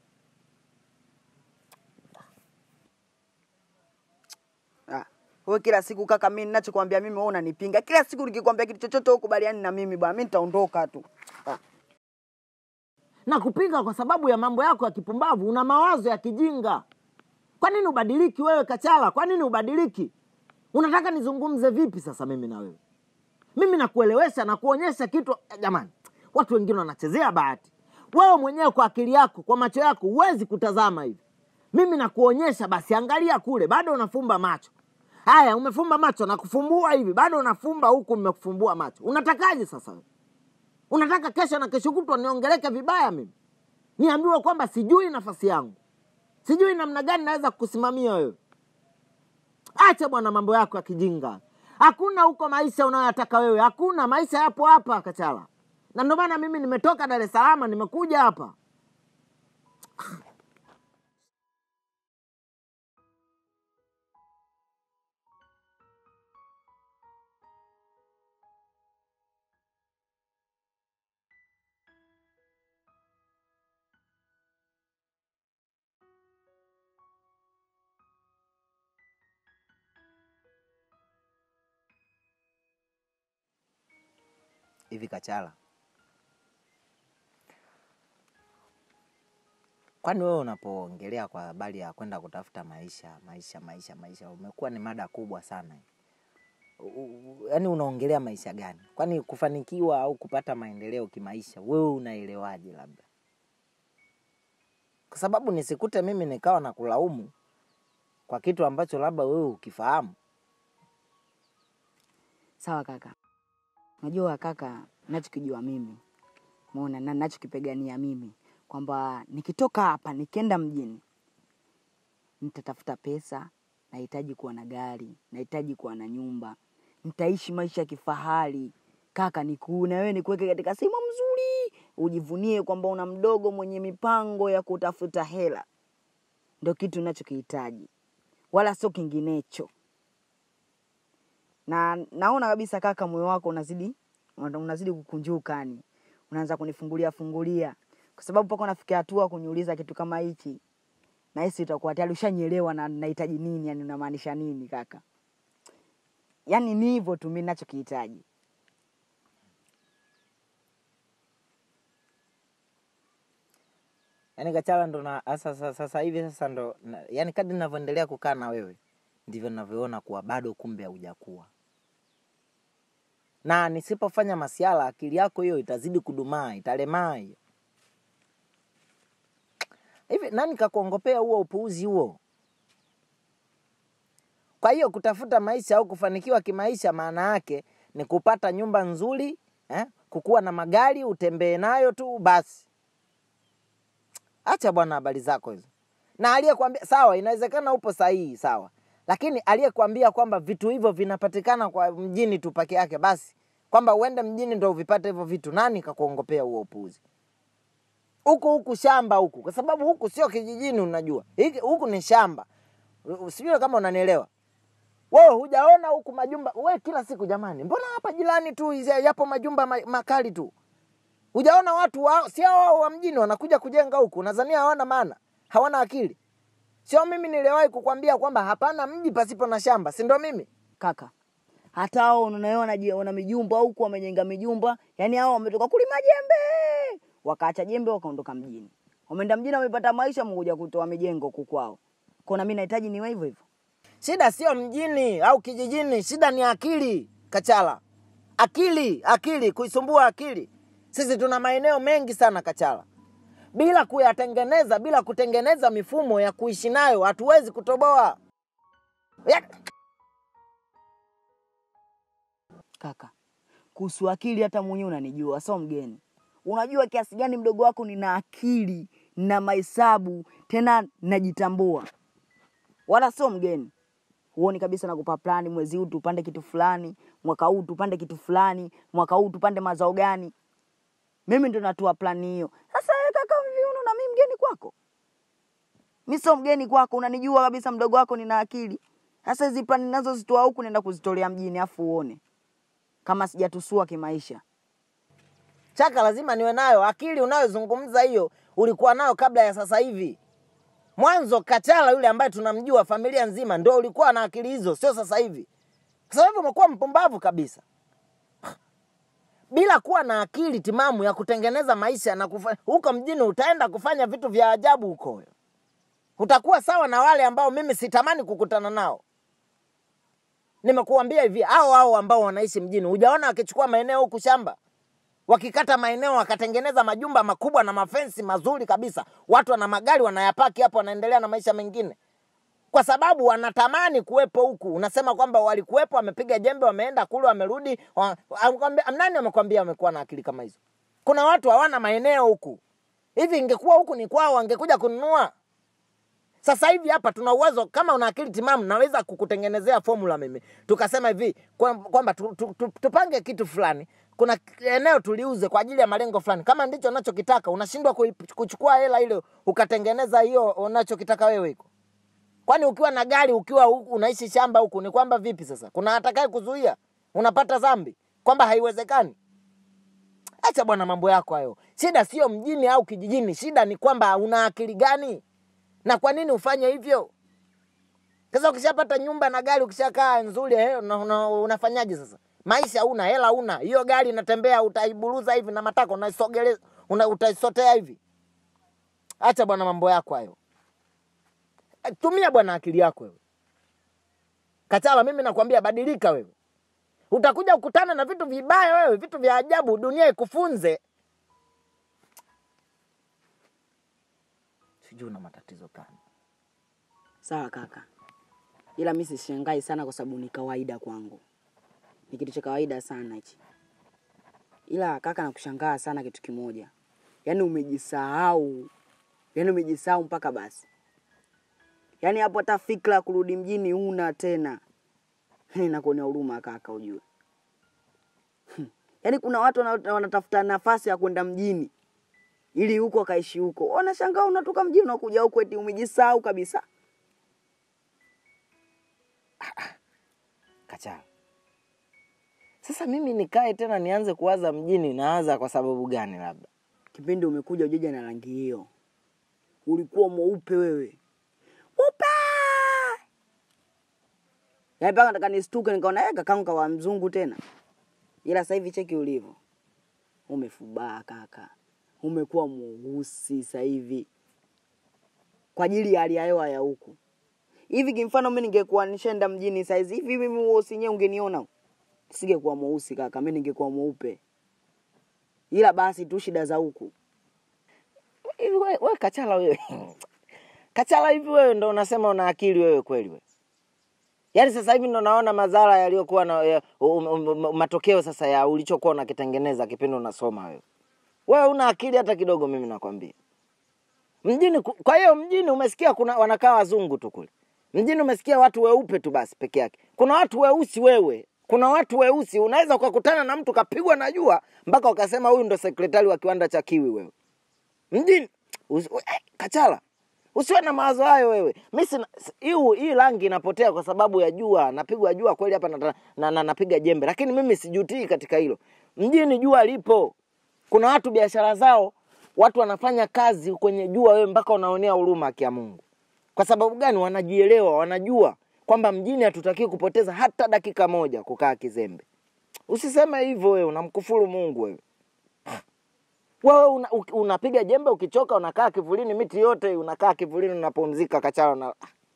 Ah, wewe kila siku kaka, mimi ninachokwambia mimi wewe unanipinga. Kila siku nikikwambia kitu chochote ukubaliani na mimi bwana, mimi nitaondoka tu. Ah, na kupinga kwa sababu ya mambo yako ya kipumbavu una mawazo ya kijinga kwa nini ubadiliki wewe kachala kwa nini ubadiliki unataka nizungumze vipi sasa mimi na wewe mimi nakuelewesha na kuonyesha kitu eh, jamani watu wengine wanachezea bahati wewe mwenyewe kwa akili yako kwa macho yako huwezi kutazama hivi mimi nakuonyesha basi angalia kule bado unafumba macho haya umefumba macho na kufumbua hivi bado unafumba huku umekufumbua macho unatakaje sasa wewe unataka kesho na kesho kutwa niongeleke vibaya mimi niambiwe kwamba sijui nafasi yangu sijui namna gani naweza kukusimamia wewe acha bwana mambo yako ya kijinga hakuna huko maisha unayoyataka wewe hakuna maisha yapo hapa kachala na ndio maana mimi nimetoka dar es salaam nimekuja hapa hivi kachala kwani wewe unapoongelea kwa habari ya kwenda kutafuta maisha maisha maisha maisha umekuwa ni mada kubwa sana yaani unaongelea maisha gani kwani kufanikiwa au kupata maendeleo kimaisha wewe unaelewaje labda kwa sababu nisikute mimi nikawa na kulaumu kwa kitu ambacho labda wewe ukifahamu sawa kaka. Unajua kaka, ninachokijua mimi umeona, na ninachokipigania mimi kwamba nikitoka hapa nikienda mjini nitatafuta pesa, nahitaji kuwa na gari, nahitaji kuwa na nyumba, nitaishi maisha ya kifahari kaka, nikuune wewe, nikuweke katika sehemu mzuri, ujivunie kwamba una mdogo mwenye mipango ya kutafuta hela. Ndio kitu ninachokihitaji, wala sio kinginecho na naona kabisa kaka, moyo wako unazidi una- unazidi kukunjuka, yani unaanza kunifungulia fungulia, kwa sababu mpaka unafikia hatua kuniuliza kitu kama hichi, nahisi utakuwa tayari ushanielewa na nahitaji nini, yani unamaanisha nini kaka. Yani ni hivyo tu mimi ninachokihitaji. yaani kachala ndo na sasa sasa- sasa hivi sasa ndo na, yaani kadri ninavyoendelea kukaa na wewe ndivyo ninavyoona kuwa bado kumbe haujakuwa na nisipofanya masiala akili yako hiyo itazidi kudumaa italemaa hiyo hivi nani kakuongopea huo upuuzi huo kwa hiyo kutafuta maisha au kufanikiwa kimaisha maana yake ni kupata nyumba nzuri eh? kukuwa na magari utembee nayo tu basi acha bwana habari zako hizo na aliyekwambia sawa inawezekana upo sahihi sawa lakini aliyekwambia kwamba vitu hivyo vinapatikana kwa mjini tu peke yake basi kwamba uende mjini ndo uvipate hivyo vitu nani kakuongopea huo upuuzi huku huku shamba huku kwa sababu huku sio kijijini unajua Hiki- huku ni shamba U- sijui kama unanielewa wewe hujaona huku majumba we kila siku jamani mbona hapa jirani tu hizi- yapo majumba ma- makali tu hujaona watu wa, sio wao wa mjini wanakuja kujenga huku nadhania hawana maana hawana akili sio mimi niliwahi kukwambia kwamba hapana mji pasipo na shamba si ndo mimi Kaka, hata hao unaona je- wana mijumba huku wamejenga mijumba, yani hao wametoka kulima jembe, wakaacha jembe wakaondoka mjini, wameenda mjini, wamepata maisha, wamekuja kutoa mijengo huku kwao. Kwa na mimi nahitaji niwe hivyo hivyo. shida sio mjini au kijijini shida ni akili kachala akili akili kuisumbua akili sisi tuna maeneo mengi sana kachala bila kuyatengeneza bila kutengeneza mifumo ya kuishi nayo hatuwezi kutoboa ya, Kaka, kuhusu akili hata mwenyewe unanijua, sio mgeni. Unajua kiasi gani mdogo wako nina akili na mahesabu, tena najitambua, wala sio mgeni. huoni kabisa nakupa plani, mwezi huu tupande kitu fulani, mwaka huu tupande kitu fulani, mwaka huu tupande mazao gani. Mimi ndo natoa plani hiyo. Sasa wewe kaka, viuno na mimi mgeni kwako? Mi sio mgeni kwako, unanijua kabisa mdogo wako, nina akili. Sasa hizi plani ninazozitoa huku naenda kuzitolea mjini, afu uone kama sijatusua kimaisha. Chaka lazima niwe nayo. Akili unayozungumza hiyo ulikuwa nayo kabla ya sasa hivi. Mwanzo Kachala yule ambaye tunamjua familia nzima ndo ulikuwa na akili hizo, sio sasa hivi. Sasa hivi umekuwa mpumbavu kabisa, bila kuwa na akili timamu ya kutengeneza maisha na kufa... huko mjini utaenda kufanya vitu vya ajabu huko wewe. Utakuwa sawa na wale ambao mimi sitamani kukutana nao. Nimekuambia hivi, hao hao ambao wanaishi mjini, hujaona wakichukua maeneo huku shamba wakikata maeneo wakatengeneza majumba makubwa na mafensi mazuri kabisa, watu wana magari wanayapaki hapo, wanaendelea na maisha mengine, kwa sababu wanatamani kuwepo huku. Unasema kwamba walikuwepo, wamepiga jembe, wameenda kule, wamerudi. wa- amekwambia- Nani amekwambia wamekuwa na akili kama hizo? Kuna watu hawana maeneo huku. Hivi ingekuwa huku ni kwao, wangekuja kununua. Sasa hivi hapa tuna uwezo, kama una akili timamu, naweza kukutengenezea formula mimi, tukasema hivi kwa- kwamba tu, tu, tu, tupange kitu fulani, kuna eneo tuliuze kwa ajili ya malengo fulani. Kama ndicho unachokitaka, unashindwa kui- kuchukua hela ile ukatengeneza hiyo unachokitaka wewe iko Kwani ukiwa na gari ukiwa huku unaishi shamba huku ni kwamba vipi sasa? Kuna atakaye kuzuia? Unapata dhambi kwamba haiwezekani? Acha bwana mambo yako hayo. Shida sio mjini au kijijini, shida ni kwamba una akili gani na kwa nini ufanye hivyo? Sasa ukishapata nyumba na gari, ukishakaa nzuri, eh, una, una, unafanyaje sasa? Maisha una hela una hiyo gari inatembea, utaiburuza hivi na matako unaisogeleza, una, utaisotea hivi. Acha bwana mambo yako hayo. Tumia bwana akili yako wewe. Kachala, mimi nakwambia badilika wewe. Utakuja kukutana na vitu vibaya wewe, vitu vya ajabu, dunia ikufunze. Sijui una matatizo gani. Sawa kaka, ila mi sishangai sana kwa sababu ni kawaida kwangu, ni kitu cha kawaida sana hichi. Ila kaka, nakushangaa sana kitu kimoja, yaani umejisahau, yaani umejisahau mpaka basi, yaani hapo hata fikra ya kurudi mjini una tena. Nakuonea huruma kaka, ujue yaani kuna watu wana- wanatafuta nafasi ya kwenda mjini ili huko akaishi huko, wanashangaa unatoka mjini unakuja huko eti umejisahau kabisa. Kachala, sasa mimi nikae tena nianze kuwaza mjini, naanza kwa sababu gani? Labda kipindi umekuja ujeja na rangi hiyo, ulikuwa mweupe wewe, mweupe yaani mpaka nataka nistuke, nikaona eh, kakangu kawa mzungu tena. Ila sasa hivi cheki ulivyo, umefubaa kaka, umekuwa mweusi sasa hivi kwa ajili ya hali ya hewa ya huku. Hivi kimfano mimi ningekuwa nishaenda mjini saizi hivi, mimi mweusi yenyewe ungeniona, singekuwa mweusi kaka, mimi ningekuwa mweupe, ila basi tu shida za huku hivi we, we Kachala wewe Kachala, hivi wewe ndo unasema una akili wewe kweli wewe? Yaani sasa hivi ndo naona madhara yaliyokuwa na ya, um, um, um, matokeo sasa ya ulichokuwa unakitengeneza kipindi unasoma wewe. Wewe una akili hata kidogo, mimi nakwambia. Mjini ku- kwa hiyo mjini umesikia kuna wanakaa wazungu tu kule. Mjini umesikia watu weupe tu basi peke yake. Kuna watu weusi wewe. Kuna watu weusi unaweza ukakutana na mtu kapigwa na jua mpaka ukasema huyu ndo sekretari wa kiwanda cha Kiwi wewe. Mjini usi, eh, Kachala. Usiwe na mawazo hayo wewe. Mimi sina hii hii rangi inapotea kwa sababu ya jua. Napigwa jua kweli hapa na, na, na, napiga jembe, lakini mimi sijutii katika hilo. Mjini jua lipo. Kuna watu biashara zao, watu wanafanya kazi kwenye jua, wewe mpaka unaonea huruma haki ya Mungu. Kwa sababu gani? Wanajielewa, wanajua kwamba mjini hatutakiwi kupoteza hata dakika moja kukaa kizembe. Usiseme hivyo wewe, unamkufuru Mungu wewe. Wewe una, u- unapiga jembe, ukichoka unakaa kivulini, miti yote unakaa kivulini, unapumzika Kachala na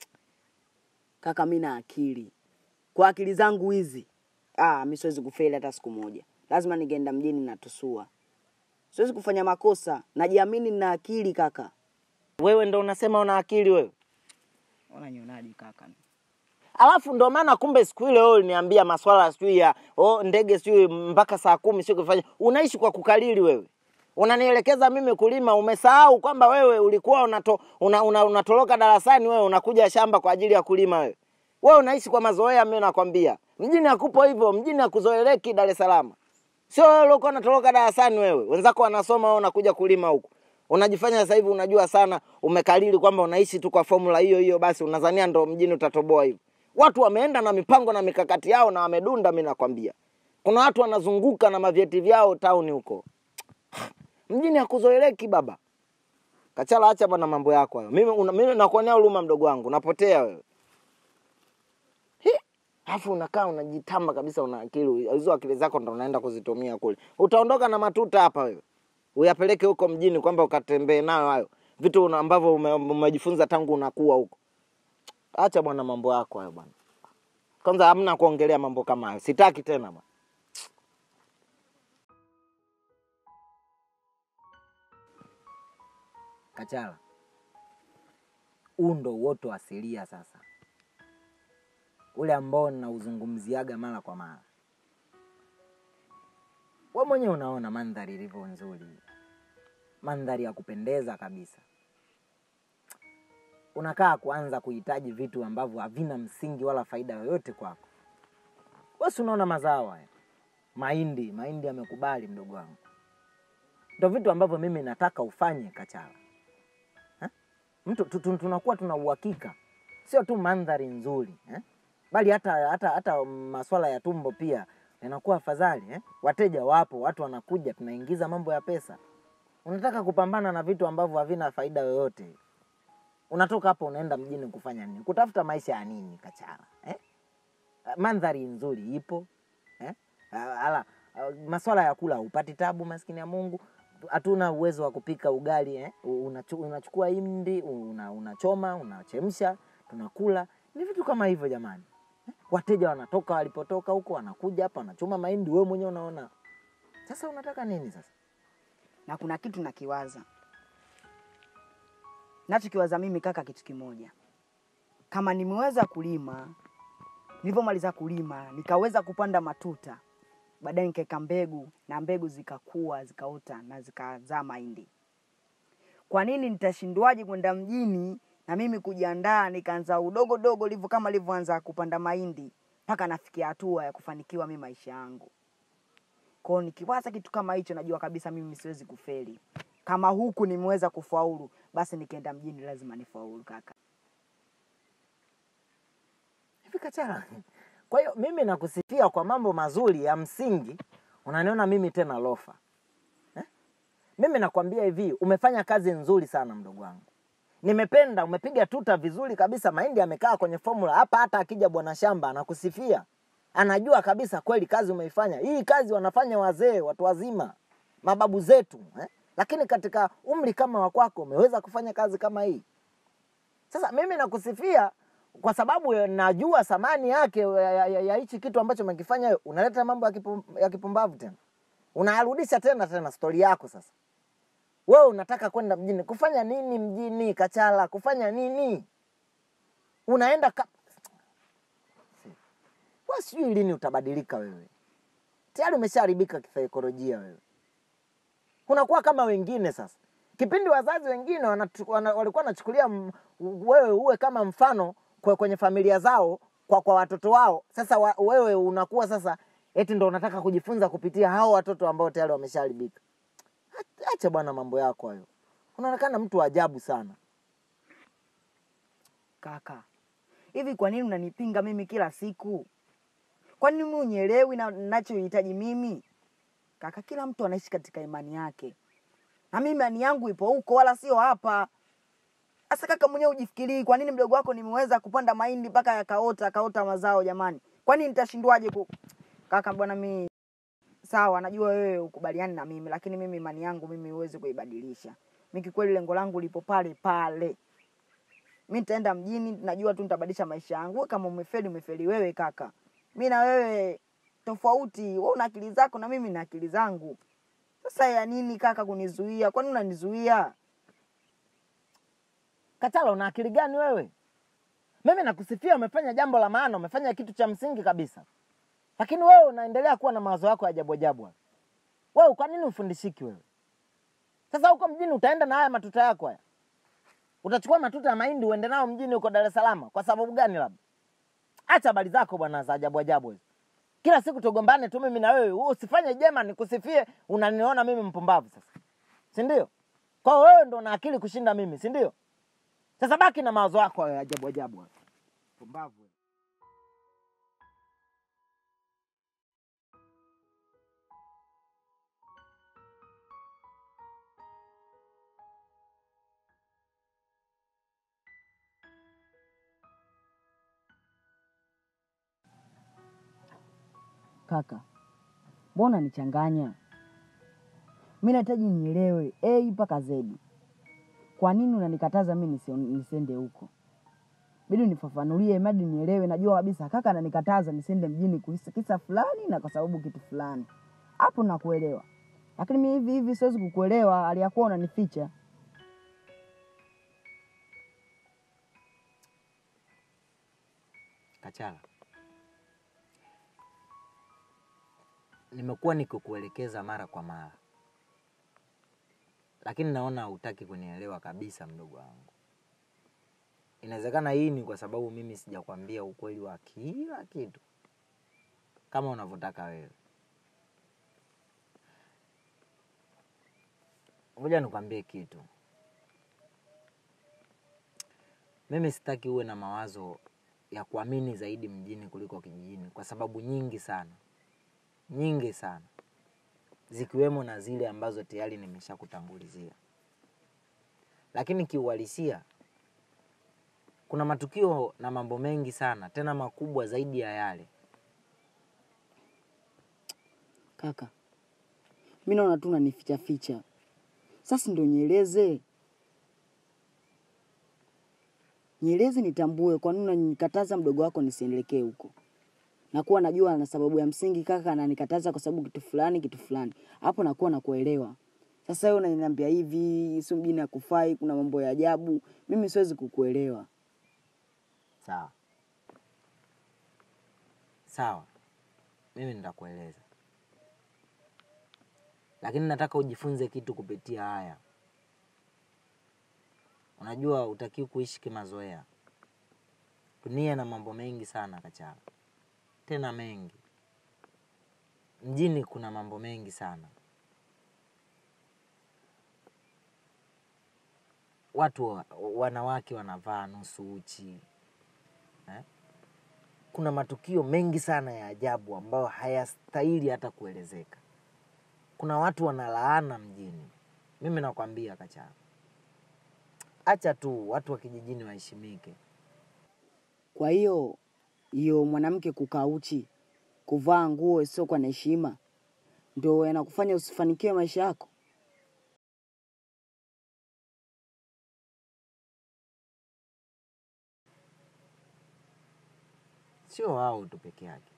kaka, mi na akili kwa akili zangu hizi, ah, mi siwezi kufeli hata siku moja. Lazima ningeenda mjini natusua, siwezi kufanya makosa. Najiamini na akili kaka. wewe ndo unasema una akili wewe. Unanionaje kaka? Alafu ndo maana kumbe siku ile wewe uliniambia maswala sijui ya oh, ndege sijui mpaka saa kumi sio kufanya. Unaishi kwa kukalili wewe. Unanielekeza mimi kulima, umesahau kwamba wewe ulikuwa unato, una, una, unatoroka darasani wewe unakuja shamba kwa ajili ya kulima wewe. Wewe unaishi kwa mazoea, mimi nakwambia. Mjini hakupo hivyo, mjini hakuzoeleki Dar es Salaam. Sio wewe uliokuwa unatoroka darasani wewe. Wenzako wanasoma wewe unakuja kulima huku. Unajifanya sasa hivi unajua sana, umekalili kwamba unaishi tu kwa formula hiyo hiyo basi unadhania ndo mjini utatoboa hivyo. Watu wameenda na mipango na mikakati yao na wamedunda mimi nakwambia. Kuna watu wanazunguka na mavyeti vyao tauni huko. Mjini hakuzoeleki baba. Kachala, acha bwana mambo yako hayo. Mimi una, mimi nakuonea huruma mdogo wangu, unapotea wewe. Hi, Alafu unakaa unajitamba kabisa, una akili hizo, akili zako ndo unaenda kuzitumia kule. Utaondoka na matuta hapa wewe, uyapeleke huko mjini kwamba ukatembee nayo hayo vitu una- ambavyo ume- umejifunza tangu unakuwa huko. Acha bwana mambo yako hayo bwana. Kwanza hamna kuongelea mambo kama hayo, sitaki tena bwana. Kachala, huu ndo uoto wa asilia sasa, ule ambao ninauzungumziaga mara kwa mara. We mwenyewe unaona mandhari ilivyo nzuri, mandhari ya kupendeza kabisa. Unakaa kuanza kuhitaji vitu ambavyo havina msingi wala faida yoyote kwako. Wesi unaona mazao haya, mahindi, mahindi yamekubali, mdogo wangu, ndo vitu ambavyo mimi nataka ufanye Kachala mtu tu- tu- tunakuwa tuna uhakika, sio tu mandhari nzuri eh? bali hata hata hata maswala ya tumbo pia yanakuwa afadhali eh? Wateja wapo, watu wanakuja, tunaingiza mambo ya pesa. Unataka kupambana na vitu ambavyo havina faida yoyote. Unatoka hapo unaenda mjini kufanya nini? Kutafuta maisha ya nini, Kachara eh? Mandhari nzuri ipo eh? Ala, maswala ya kula upati tabu, maskini ya Mungu hatuna uwezo wa kupika ugali eh? Unachu, unachukua hindi una, unachoma unachemsha tunakula. Ni vitu kama hivyo jamani eh? Wateja wanatoka walipotoka huko wanakuja hapa wanachoma mahindi, wewe mwenyewe unaona. Sasa unataka nini sasa? na kuna kitu nakiwaza nachokiwaza mimi kaka, kitu kimoja. Kama nimeweza kulima, nilivyomaliza kulima nikaweza kupanda matuta, baadaye nikaweka mbegu na mbegu zikakua zikaota na zikazaa mahindi, kwa nini nitashindwaje kwenda mjini na mimi kujiandaa nikaanza udogo dogo livyo kama livyoanza kupanda mahindi mpaka nafikia hatua ya kufanikiwa mimi maisha yangu. Kwa hiyo nikiwaza kitu kama hicho, najua kabisa mimi siwezi kufeli. Kama huku nimeweza kufaulu, basi nikienda mjini lazima nifaulu kaka. hivi Kachara. Kwa hiyo mimi nakusifia kwa mambo mazuri ya msingi, unaniona mimi tena lofa eh? Mimi nakwambia hivi, umefanya kazi nzuri sana mdogo wangu, nimependa. Umepiga tuta vizuri kabisa, mahindi yamekaa kwenye formula hapa. Hata akija bwana shamba anakusifia, anajua kabisa kweli kazi umeifanya. Hii kazi wanafanya wazee, watu wazima, mababu zetu eh? Lakini katika umri kama wa kwako umeweza kufanya kazi kama hii. Sasa mimi nakusifia kwa sababu ya- najua thamani yake ya- ya ya- ya hichi kitu ambacho umekifanya wewe. Unaleta mambo ya, kipum, ya kipumbavu tena, unayarudisha tena tena stori yako. Sasa wewe unataka kwenda mjini kufanya nini? Mjini Kachala kufanya nini? Unaenda ka... wewe, sijui lini utabadilika wewe. Tayari umeshaharibika kisaikolojia wewe, unakuwa kama wengine sasa kipindi wazazi wengine wanatu- wana, walikuwa wanachukulia m- wewe uwe kama mfano kwa, kwenye familia zao kwa, kwa watoto wao. Sasa wa, wewe unakuwa sasa eti ndo unataka kujifunza kupitia hao watoto ambao tayari wameshaharibika. Ach- Acha bwana mambo yako hayo, unaonekana mtu wa ajabu sana. Kaka, hivi kwa nini unanipinga mimi kila siku? Kwa nini mimi unielewi na ninachohitaji mimi? Kaka, kila mtu anaishi katika imani yake, na mimi imani yangu ipo huko, wala sio hapa. Sasa kaka, mwenyewe ujifikirii, kwa nini mdogo wako nimeweza kupanda mahindi mpaka yakaota akaota mazao? Jamani, kwa nini nitashindwaje ku... Kaka bwana, mimi sawa, najua wewe ukubaliani na mimi, lakini mimi imani yangu mimi huwezi kuibadilisha. Mimi kikweli lengo langu lipo pale pale. Mi nitaenda mjini, najua tu nitabadilisha maisha yangu. Wewe Kama umefeli umefeli wewe kaka, mi na wewe tofauti. Wewe una akili zako na mimi na akili zangu. Sasa ya nini kaka kunizuia? Kwani unanizuia? Kachala, una akili gani wewe? Mimi nakusifia, umefanya jambo la maana, umefanya kitu cha msingi kabisa, lakini wewe unaendelea kuwa na mawazo yako ya ajabu ajabu. haya. Wewe kwa nini ufundishiki wewe? Sasa huko mjini utaenda na haya matuta yako haya, utachukua matuta ya mahindi uende nao mjini huko Dar es Salaam kwa sababu gani? Labda Acha habari zako bwana za ajabu ajabu hizo. Kila siku tugombane tu mimi na wewe, wewe usifanye jema nikusifie, unaniona mimi mpumbavu sasa, si ndio? Kwa hiyo wewe ndo una akili kushinda mimi, si ndio? Sasa baki na mawazo yako ya ajabu ajabu, hayo. pumbavu. wewe. Kaka, mbona nichanganya? Mi nahitaji nielewe A mpaka Z. Kwa nini unanikataza mi nisio- nisiende huko? Bidi unifafanulie madi nielewe. Najua kabisa kaka ananikataza nisiende mjini kisa kisa fulani na kwa sababu kitu fulani, hapo nakuelewa, lakini mi hivi hivi siwezi kukuelewa hali ya kuwa unanificha. Kachala, nimekuwa nikikuelekeza mara kwa mara, lakini naona hutaki kunielewa kabisa, mdogo wangu. Inawezekana hii ni kwa sababu mimi sijakwambia ukweli wa kila kitu kama unavyotaka wewe. Ngoja nikwambie kitu, mimi sitaki uwe na mawazo ya kuamini zaidi mjini kuliko kijijini, kwa sababu nyingi sana, nyingi sana, zikiwemo na zile ambazo tayari nimeshakutangulizia. Lakini kiuhalisia, kuna matukio na mambo mengi sana, tena makubwa zaidi ya yale. Kaka, mi naona tu unanificha ficha. Sasa ndo nieleze, nieleze nitambue kwa nini unanikataza mdogo wako nisiendelekee huko. Nakuwa najua na sababu ya msingi kaka ananikataza kwa sababu kitu fulani kitu fulani, hapo nakuwa nakuelewa. Sasa wewe unaniambia hivi, sio mjini hakufai, kuna mambo ya ajabu, mimi siwezi kukuelewa. Sawa sawa, mimi nitakueleza, lakini nataka ujifunze kitu kupitia haya. Unajua, utakiwa kuishi kimazoea. Dunia na mambo mengi sana Kachala, tena mengi. Mjini kuna mambo mengi sana. Watu wa- wanawake wanavaa nusu uchi eh? Kuna matukio mengi sana ya ajabu ambayo hayastahili hata kuelezeka. Kuna watu wanalaana mjini. Mimi nakwambia Kachala, acha tu watu wa kijijini waheshimike. Kwa hiyo hiyo mwanamke kukaa uchi, kuvaa nguo isiyokuwa na heshima, ndio yanakufanya usifanikiwe maisha yako? Sio wao tu peke yake.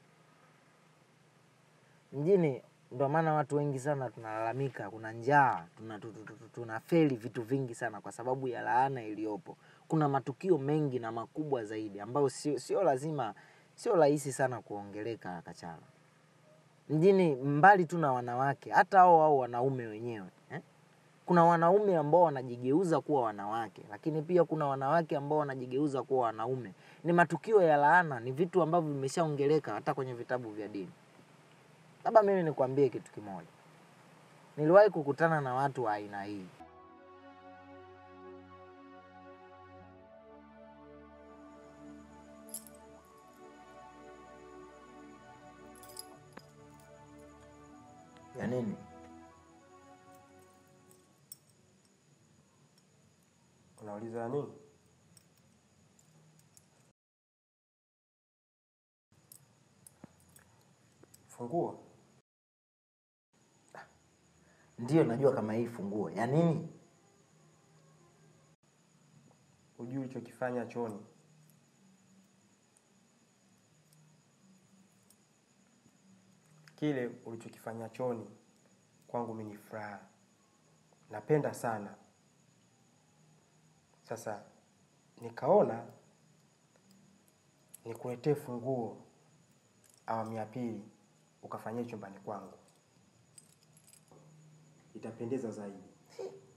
Mjini ndo maana watu wengi sana tunalalamika, kuna njaa, tuna, tu- tu- tu- tunafeli vitu vingi sana kwa sababu ya laana iliyopo. Kuna matukio mengi na makubwa zaidi ambayo sio, sio lazima, sio rahisi sana kuongeleka Kachala. Mjini mbali tu na wanawake, hata hao hao wanaume wenyewe eh? Kuna wanaume ambao wanajigeuza kuwa wanawake, lakini pia kuna wanawake ambao wanajigeuza kuwa wanaume. Ni matukio ya laana, ni vitu ambavyo vimeshaongeleka hata kwenye vitabu vya dini. Labda mimi nikwambie kitu kimoja, niliwahi kukutana na watu wa aina hii. Ya nini? Unauliza nini? Funguo? Ndiyo, najua kama hii funguo ya nini. Hujui ulichokifanya chooni? Kile ulichokifanya chooni kwangu mimi ni furaha, napenda sana. Sasa nikaona nikuletee funguo awamu ya pili, ukafanyia chumbani kwangu, itapendeza zaidi.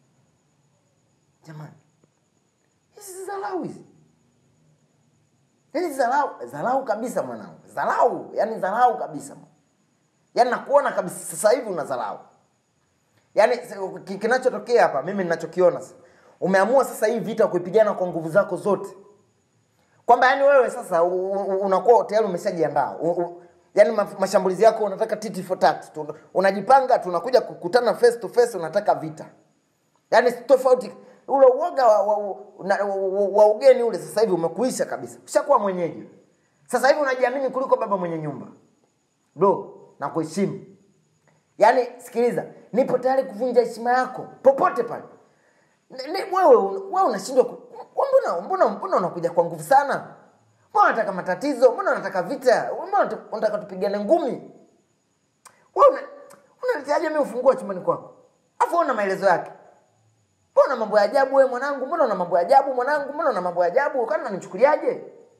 Jamani, hizi si dharau hizi yaani dharau dharau kabisa mwanangu dharau yaani dharau kabisa yaani nakuona kabisa sasa hivi una dharau yaani s- ki- kinachotokea hapa mimi ninachokiona sasa umeamua sasa hii vita kuipigana kwa nguvu zako zote kwamba yani wewe sasa u- u- unakuwa tayari umeshajiandaa U- u- yaani ma- mashambulizi yako unataka titi for tat Tu- unajipanga tunakuja kukutana face to face unataka vita yaani tofauti ule uoga wa, wa, wa, na- wa, wa, wa ugeni ule sasa hivi umekuisha kabisa ushakuwa mwenyeji sasa hivi unajiamini kuliko baba mwenye nyumba bro na kuheshimu yaani sikiliza nipo tayari kuvunja heshima yako popote pale Ni- ni- wewe wewe unashindwa ku- mbona mbona mbona unakuja kwa nguvu sana mbona unataka matatizo mbona unataka vita mbona unata- unataka tupigane ngumi wewe una, unaletaje mimi ufungue chumbani kwako afu una maelezo yake mbona una mambo ya ajabu wewe mwanangu mbona una mambo ya ajabu mwanangu mbona una mambo ya ajabu kana unanichukuliaje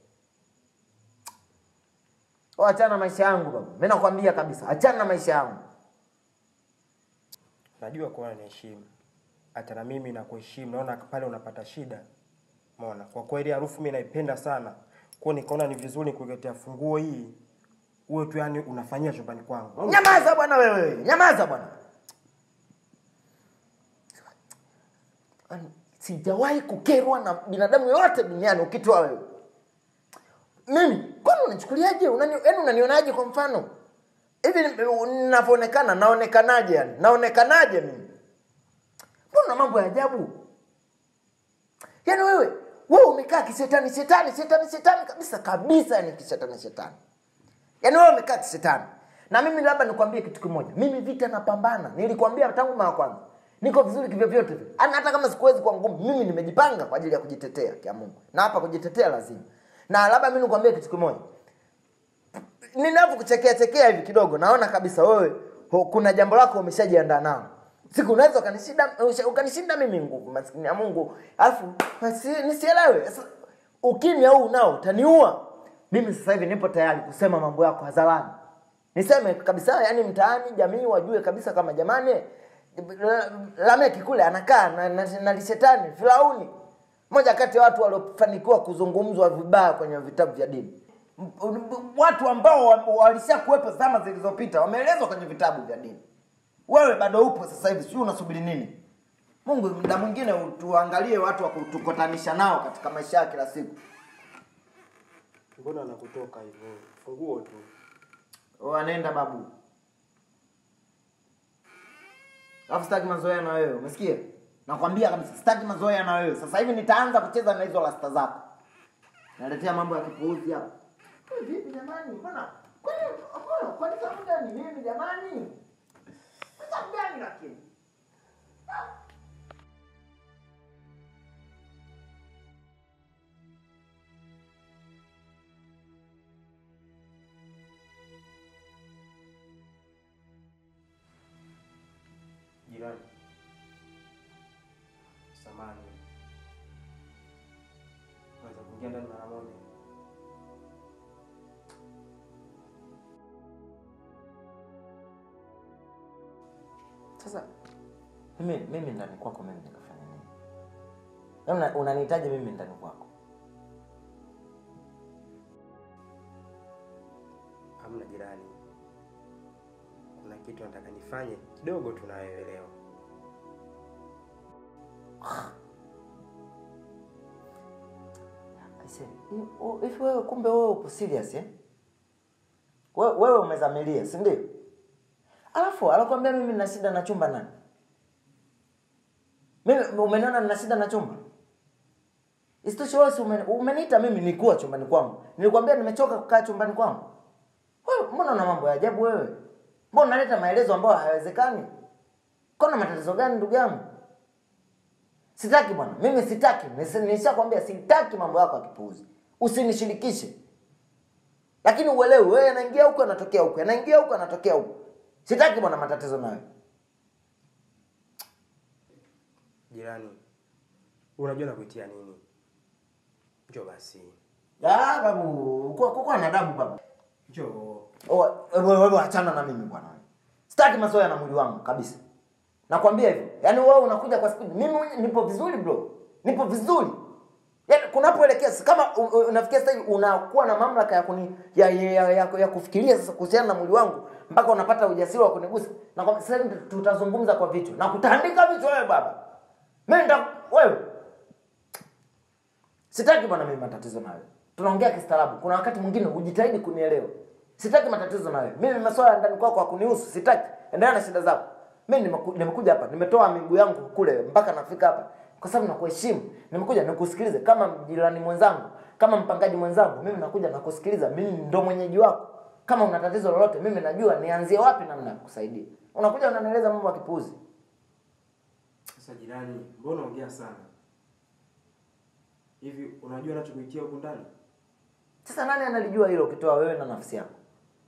Oh, achana na maisha yangu baba mimi nakwambia kabisa achana na maisha yangu Najua kuwa niheshimu, hata na mimi nakuheshimu. Naona pale unapata shida, umeona. Kwa kweli harufu mimi naipenda sana, kwa hiyo nikaona ni vizuri kukuletea funguo hii, uwe tu yani unafanyia chumbani kwangu. nyamaza bwana wewe nyamaza bwana Yaani, sijawahi kukerwa na binadamu yoyote duniani ukitoa wewe mimi kwani unachukuliaje unani, yani unanionaje kwa mfano hivi ni- ninavyoonekana naonekanaje yani naonekanaje mimi mbona mambo ya ajabu yaani wewe wewe umekaa kishetani shetani shetani shetani kabisa kabisa yani kishetani shetani yaani wewe umekaa kishetani na mimi labda nikwambie kitu kimoja mimi vita napambana nilikwambia tangu mara kwanza niko vizuri kivyovyote vile Yaani hata kama sikuwezi kwa ngumu mimi nimejipanga kwa ajili ya kujitetea kia mungu na hapa kujitetea lazima na labda mi nikwambie kitu kimoja ninavyokuchekea chekea hivi kidogo naona kabisa wewe ho- kuna jambo lako umeshajiandaa nao siku unaweza ukanishinda usha- ukanishinda mimi nguvu maskini ya mungu alafu nisi- nisielewe Sasa, ukimya huu nao utaniua mimi sasa hivi nipo tayari kusema mambo yako hadharani niseme kabisa yani mtaani jamii wajue kabisa kama jamani La- lameki kule anakaa na, na, na lishetani firauni moja kati ya watu waliofanikiwa kuzungumzwa vibaya kwenye vitabu vya dini M- m- watu ambao wa- walishakuwepo zama zilizopita wameelezwa kwenye vitabu vya dini wewe bado upo sasa hivi sijui unasubiri nini mungu muda mwingine tuangalie watu wa kutukutanisha nao katika maisha ya kila siku Mbona nakutoka hivyo? Funguo tu. wanaenda babu alafu sitaki mazoea na wewe umesikia nakwambia kabisa sitaki mazoea na wewe sasa hivi nitaanza kucheza na hizo rasta zako naletea mambo ya kipuuzi hapa Wewe vipi jamani mbona kwani mbona kwani sababu gani mimi jamani Kwa sababu gani lakini Jirani, samani, naweza kuingia ndani mara moja? sasa mimi mimi ndani kwako mimi nikafanya nini Yaani una- unanihitaji mimi ndani kwako Hamna jirani, kuna kitu nataka nifanye kidogo tu na wewe leo. Aise, hi- u- hivi wewe kumbe wewe upo serious eh? We- wewe umezamilia si ndio alafu anakwambia mimi nina shida na chumba nani mimi umeniona nina shida na chumba isitoshe wewe si ume- umeniita mimi nikuwa chumbani kwangu nilikwambia nimechoka kukaa chumbani kwangu wewe mbona una mambo ya ajabu wewe mbona unaleta maelezo ambayo hayawezekani kona matatizo gani ndugu yangu sitaki bwana mimi sitaki Nisi- nishakwambia sitaki mambo yako ya kipuuzi usinishirikishe lakini uelewe wewe anaingia huku anatokea huku anaingia huku anatokea huku sitaki bwana matatizo nayo Jirani, unajua nakuitia nini? Njoo basi, Ah, babu kuwa kuwa na adabu baba njoo. Oh, wewe wewe achana na mimi bwana sitaki mazoea na mwili wangu kabisa nakwambia hivyo yaani wewe unakuja kwa spidi mimi mwenyewe nipo vizuri bro nipo vizuri yaani kunapoelekea si kama u- u- unafikia sasa hivi unakuwa na mamlaka ya, kuni, ya, ya, ya, ya, ya kufikiria sasa kuhusiana na mwili wangu mpaka unapata ujasiri wa kunigusa na kwa sasa hivi tutazungumza kwa vichwa na kutandika vichwa wewe baba mimi nita wewe sitaki bwana mimi matatizo nawe tunaongea kistaarabu kuna wakati mwingine ujitahidi kunielewa sitaki matatizo nawe mimi masuala ya ndani kwako hakunihusu sitaki endelea na shida zako mimi nimeku- nimekuja hapa nimetoa miguu yangu kule mpaka nafika hapa kwa sababu nakuheshimu nimekuja nikusikilize kama jirani mwenzangu kama mpangaji mwenzangu mimi nakuja nakusikiliza mimi ndo mwenyeji wako kama una tatizo lolote mimi najua nianzie wapi namna ya kukusaidia unakuja unanieleza mambo ya kipuuzi Sasa jirani, mbona unaongea sana hivi? Unajua nachokuitia huku ndani? sasa nani analijua hilo ukitoa wewe na nafsi yako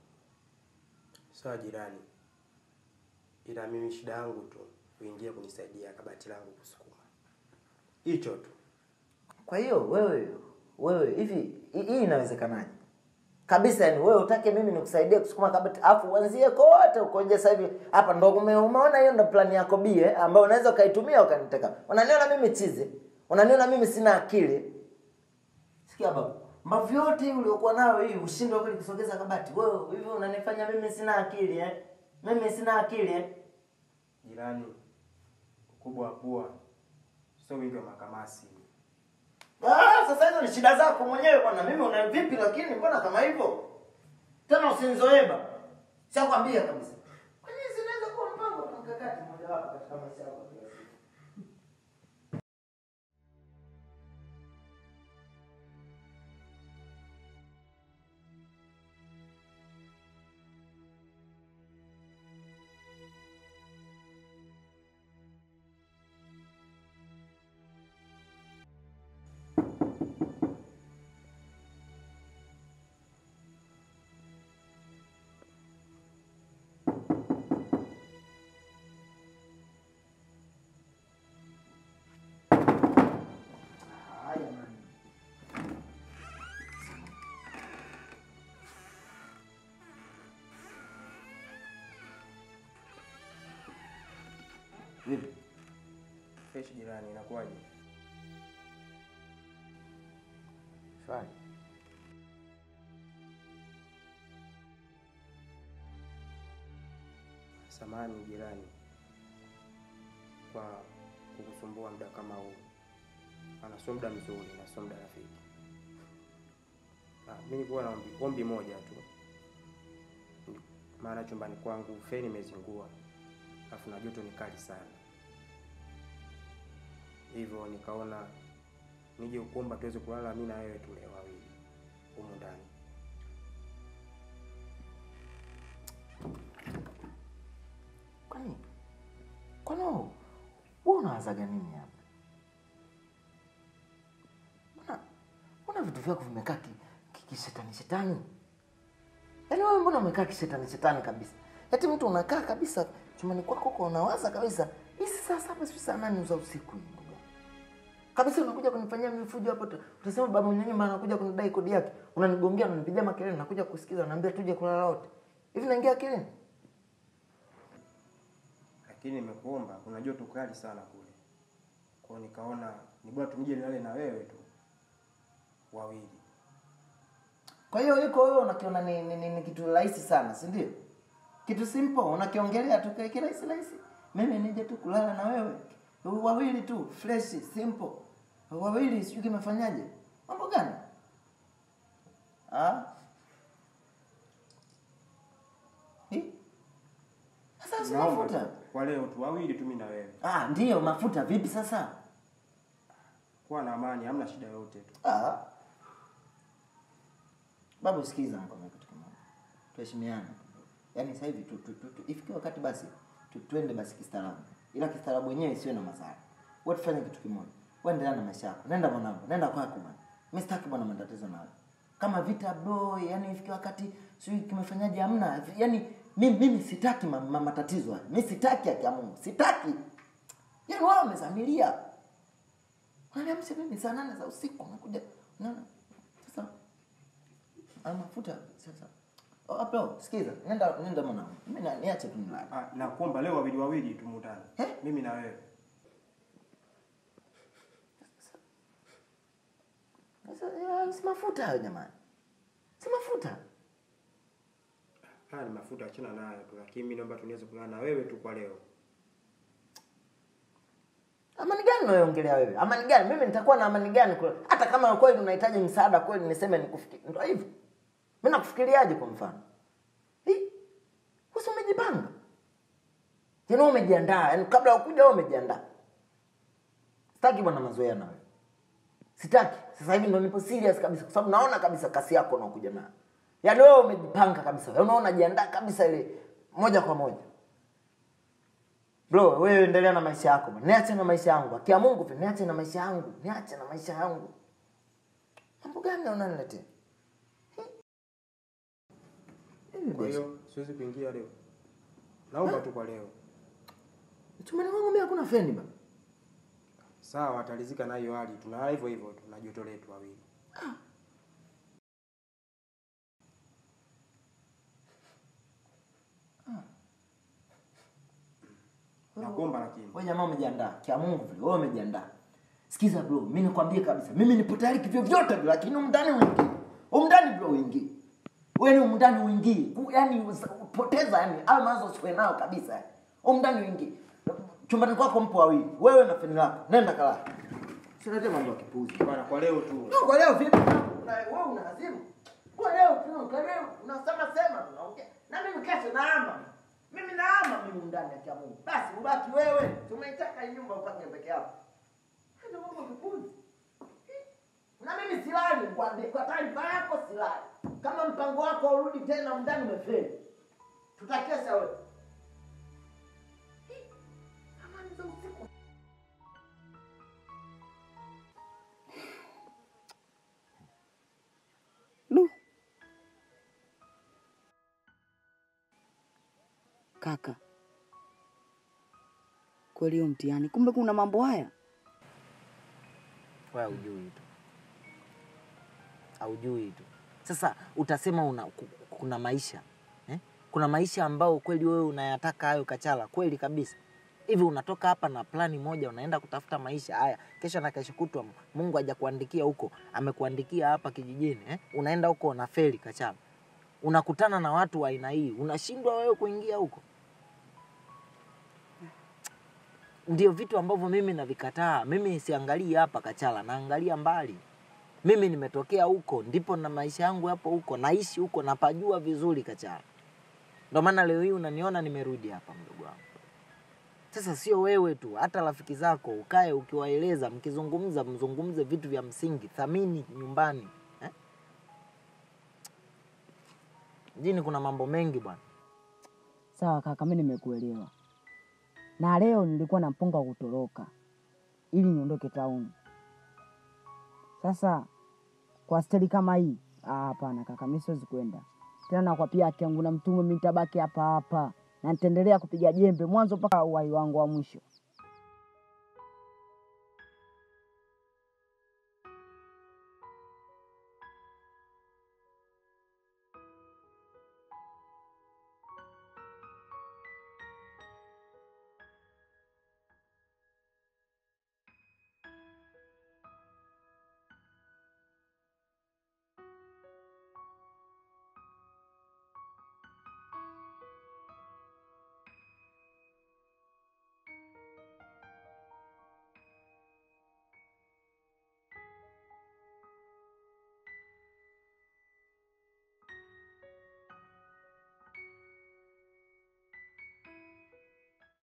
Sawa jirani, ila mimi shida yangu tu uingie kunisaidia kabati langu kusukuma, hicho tu. Kwa hiyo wewe wewe hivi hi- hii inawezekanaje? Kabisa yani wewe utake mimi nikusaidie kusukuma kabati afu uanzie kote ukoje sasa hivi hapa ndo ume, umeona hiyo ndo plani yako bie ambayo unaweza ukaitumia ukaniteka. Unaniona mimi chizi. Unaniona mimi sina akili. Sikia baba. Mbavu yote hii uliokuwa nayo hii ushindwe kweli kusogeza kabati. Wewe hivi unanifanya mimi sina akili eh? Mimi sina akili eh? Jirani, ukubwa wa pua sio wingi wa makamasi. Ah, sasa hizo ni shida zako mwenyewe bwana. Mimi una vipi lakini mbona kama hivyo? Tena usinizoeba. Sikwambia kabisa. Kwa nini zinaweza kuwa mpango na mkakati mmoja wapo katika maisha yako? ya kila siku? Haya man. Vipi? Fresh jirani, inakuwaje? Shwari. Samani jirani kwa kukusumbua muda kama huu, ana sio muda mzuri na sio muda rafiki. Ah, mimi nilikuwa na ombi, ombi moja tu, maana chumbani kwangu feni imezingua, alafu na joto ni kali sana, hivyo nikaona nije kuomba tuweze kulala mimi na wewe tule wawili humu ndani. Kwani kwani wewe wewe unawazaga nini hapa? Mbona mbona vitu vyako vimekaa ki, ki, kishetani shetani? Yaani wewe mbona umekaa kishetani shetani kabisa? Eti mtu unakaa kabisa chumbani kwako uko unawaza kabisa. Hizi saa saba sio saa nane za usiku hii ndugu. yangu. Kabisa unakuja kunifanyia mifujo hapo tu- utasema baba mwenye nyumba anakuja kunidai kodi yake. Unanigongea unanipigia makelele nakuja kusikiza naambia tuje kulala wote. Hivi naingia akilini? lakini nimekuomba, kuna joto kali sana kule, kwa hiyo nikaona ni bora tuje nilale na wewe tu wawili. Kwa hiyo iko wewe unakiona ni, ni, ni, ni kitu rahisi sana, si ndio? Kitu simple unakiongelea tu kile kirahisi rahisi. Mimi nije tu kulala na wewe. Wawili tu, fresh, simple. Wawili sijui kimefanyaje? Mambo gani? Ah? Hi? Sasa si Naomba mafuta. tu, kwa leo tu wawili tu mimi na wewe, Ah, ndio mafuta vipi sasa? kuwa na amani, hamna shida yoyote tu. Ah. Babu sikiza nikwambia kitu kimoja. Tuheshimiane. Yaani sasa hivi tu, tu, tu, tu, ifikie wakati basi tu, tuende basi kistaarabu. Ila kistaarabu wenyewe isiwe na madhara. Wewe tufanye kitu kimoja. Wewe endelea na maisha yako. Nenda mwanangu, nenda kwako bwana. Mimi sitaki bwana matatizo nawe. Kama vita bro, yani ifikie wakati sijui kimefanyaje hamna. Yaani mimi mimi sitaki ma, ma, matatizo haya. Mimi sitaki haki ya Mungu. Sitaki. Yaani wao wamezamilia. Unaniamsha mimi saa nane za usiku unakuja. Unaona? Sasa Ah, mafuta sasa. Oh, bro, sikiza. Nenda nenda mwanangu. Mimi na- niache tu nilale. Ah, nakuomba leo wawili wawili tu mundani, Eh? mimi na wewe. Hayo si mafuta hayo jamani, si mafuta. Haya ni mafuta, achana nayo tu, lakini mimi naomba tunaweze kuungana na wewe tu kwa leo. Amani gani unayoongelea wewe? Amani gani? Mimi nitakuwa na amani gani kweli? Hata kama kweli unahitaji msaada kweli, niseme nikufikiri, ndio hivyo. Mimi nakufikiriaje kwa mfano? Hii wewe umejipanga, yaani wewe umejiandaa, yaani kabla ya kuja wewe umejiandaa. Sitaki bwana mazoea na wewe, sitaki. Sasa hivi ndo nipo serious kabisa, kwa sababu naona kabisa kasi yako unaokuja nayo, yaani wewe umejipanga kabisa, yaani unaona jiandaa kabisa ile moja kwa moja. Bro, wewe endelea na maisha yako bwana. Niache na maisha yangu. Akia Mungu tu niache na maisha yangu. Niache na maisha yangu. Mambo gani unaniletea? Kwa hiyo siwezi kuingia leo, naomba tu kwa leo. Chumbani kwangu mimi hakuna feni bana. Sawa, atalizika na hiyo hali, tuna hivyo hivyo, tuna joto letu wawili. Nakuomba lakini Wewe jamaa umejiandaa. Kia Mungu vile wewe umejiandaa. Sikiza bro, mimi nikwambie kabisa. Mimi nipo tayari kivyo vyote vile lakini umndani uingie. Umndani bro uingie. Wewe ni umndani uingie. Yaani poteza yani hayo mawazo usiwe nayo kabisa. yani. Umndani uingie. Chumbani kwako mpo wawili. Wewe na feni lako. Nenda kalala. Usilete mambo ya kipuzi. bwana, kwa leo tu. No, kwa leo vipi? Una- Wewe una hazimu. Kwa leo tu, kwa leo unasema sema tunaongea. Na mimi kesho naama. Mimi naama mimi ndani ya Mungu. Basi ubaki wewe. Tumeitaka hii nyumba upange peke yako. Ndio mambo kipuzi. Na mimi silali kwa kwa taarifa yako silali. Kama mpango wako urudi tena ndani umefeli. Tutakesha wewe. Amani za usiku. Du. Kaka, kweli hiyo mtihani, kumbe kuna mambo haya. wewe haujui tu, haujui tu. Sasa utasema una, ku- kuna maisha eh? Kuna maisha ambao kweli wewe unayataka hayo Kachala, kweli kabisa. Hivi unatoka hapa na plani moja, unaenda kutafuta maisha haya, kesho na kesho kutwa Mungu hajakuandikia huko, amekuandikia hapa kijijini eh? Unaenda huko unafeli Kachala, unakutana na watu wa aina hii, unashindwa wewe kuingia huko. ndio vitu ambavyo mimi navikataa. Mimi siangalii hapa Kachala, naangalia mbali. Mimi nimetokea huko, ndipo na maisha yangu yapo huko, naishi huko, napajua vizuri Kachala. Ndio maana leo hii unaniona nimerudi hapa, mdogo wangu. Sasa sio wewe tu, hata rafiki zako ukae ukiwaeleza, mkizungumza, mzungumze vitu vya msingi, thamini nyumbani eh? Mjini kuna mambo mengi bwana. Sawa kaka, mi nimekuelewa, na leo nilikuwa na mpango wa kutoroka ili niondoke tauni. Sasa kwa steli kama hii, ah, hapana kaka, mi siwezi kwenda tena. Nakwapia haki yangu na mtume, mi nitabaki hapa hapa na nitaendelea kupiga jembe mwanzo mpaka uhai wangu wa mwisho.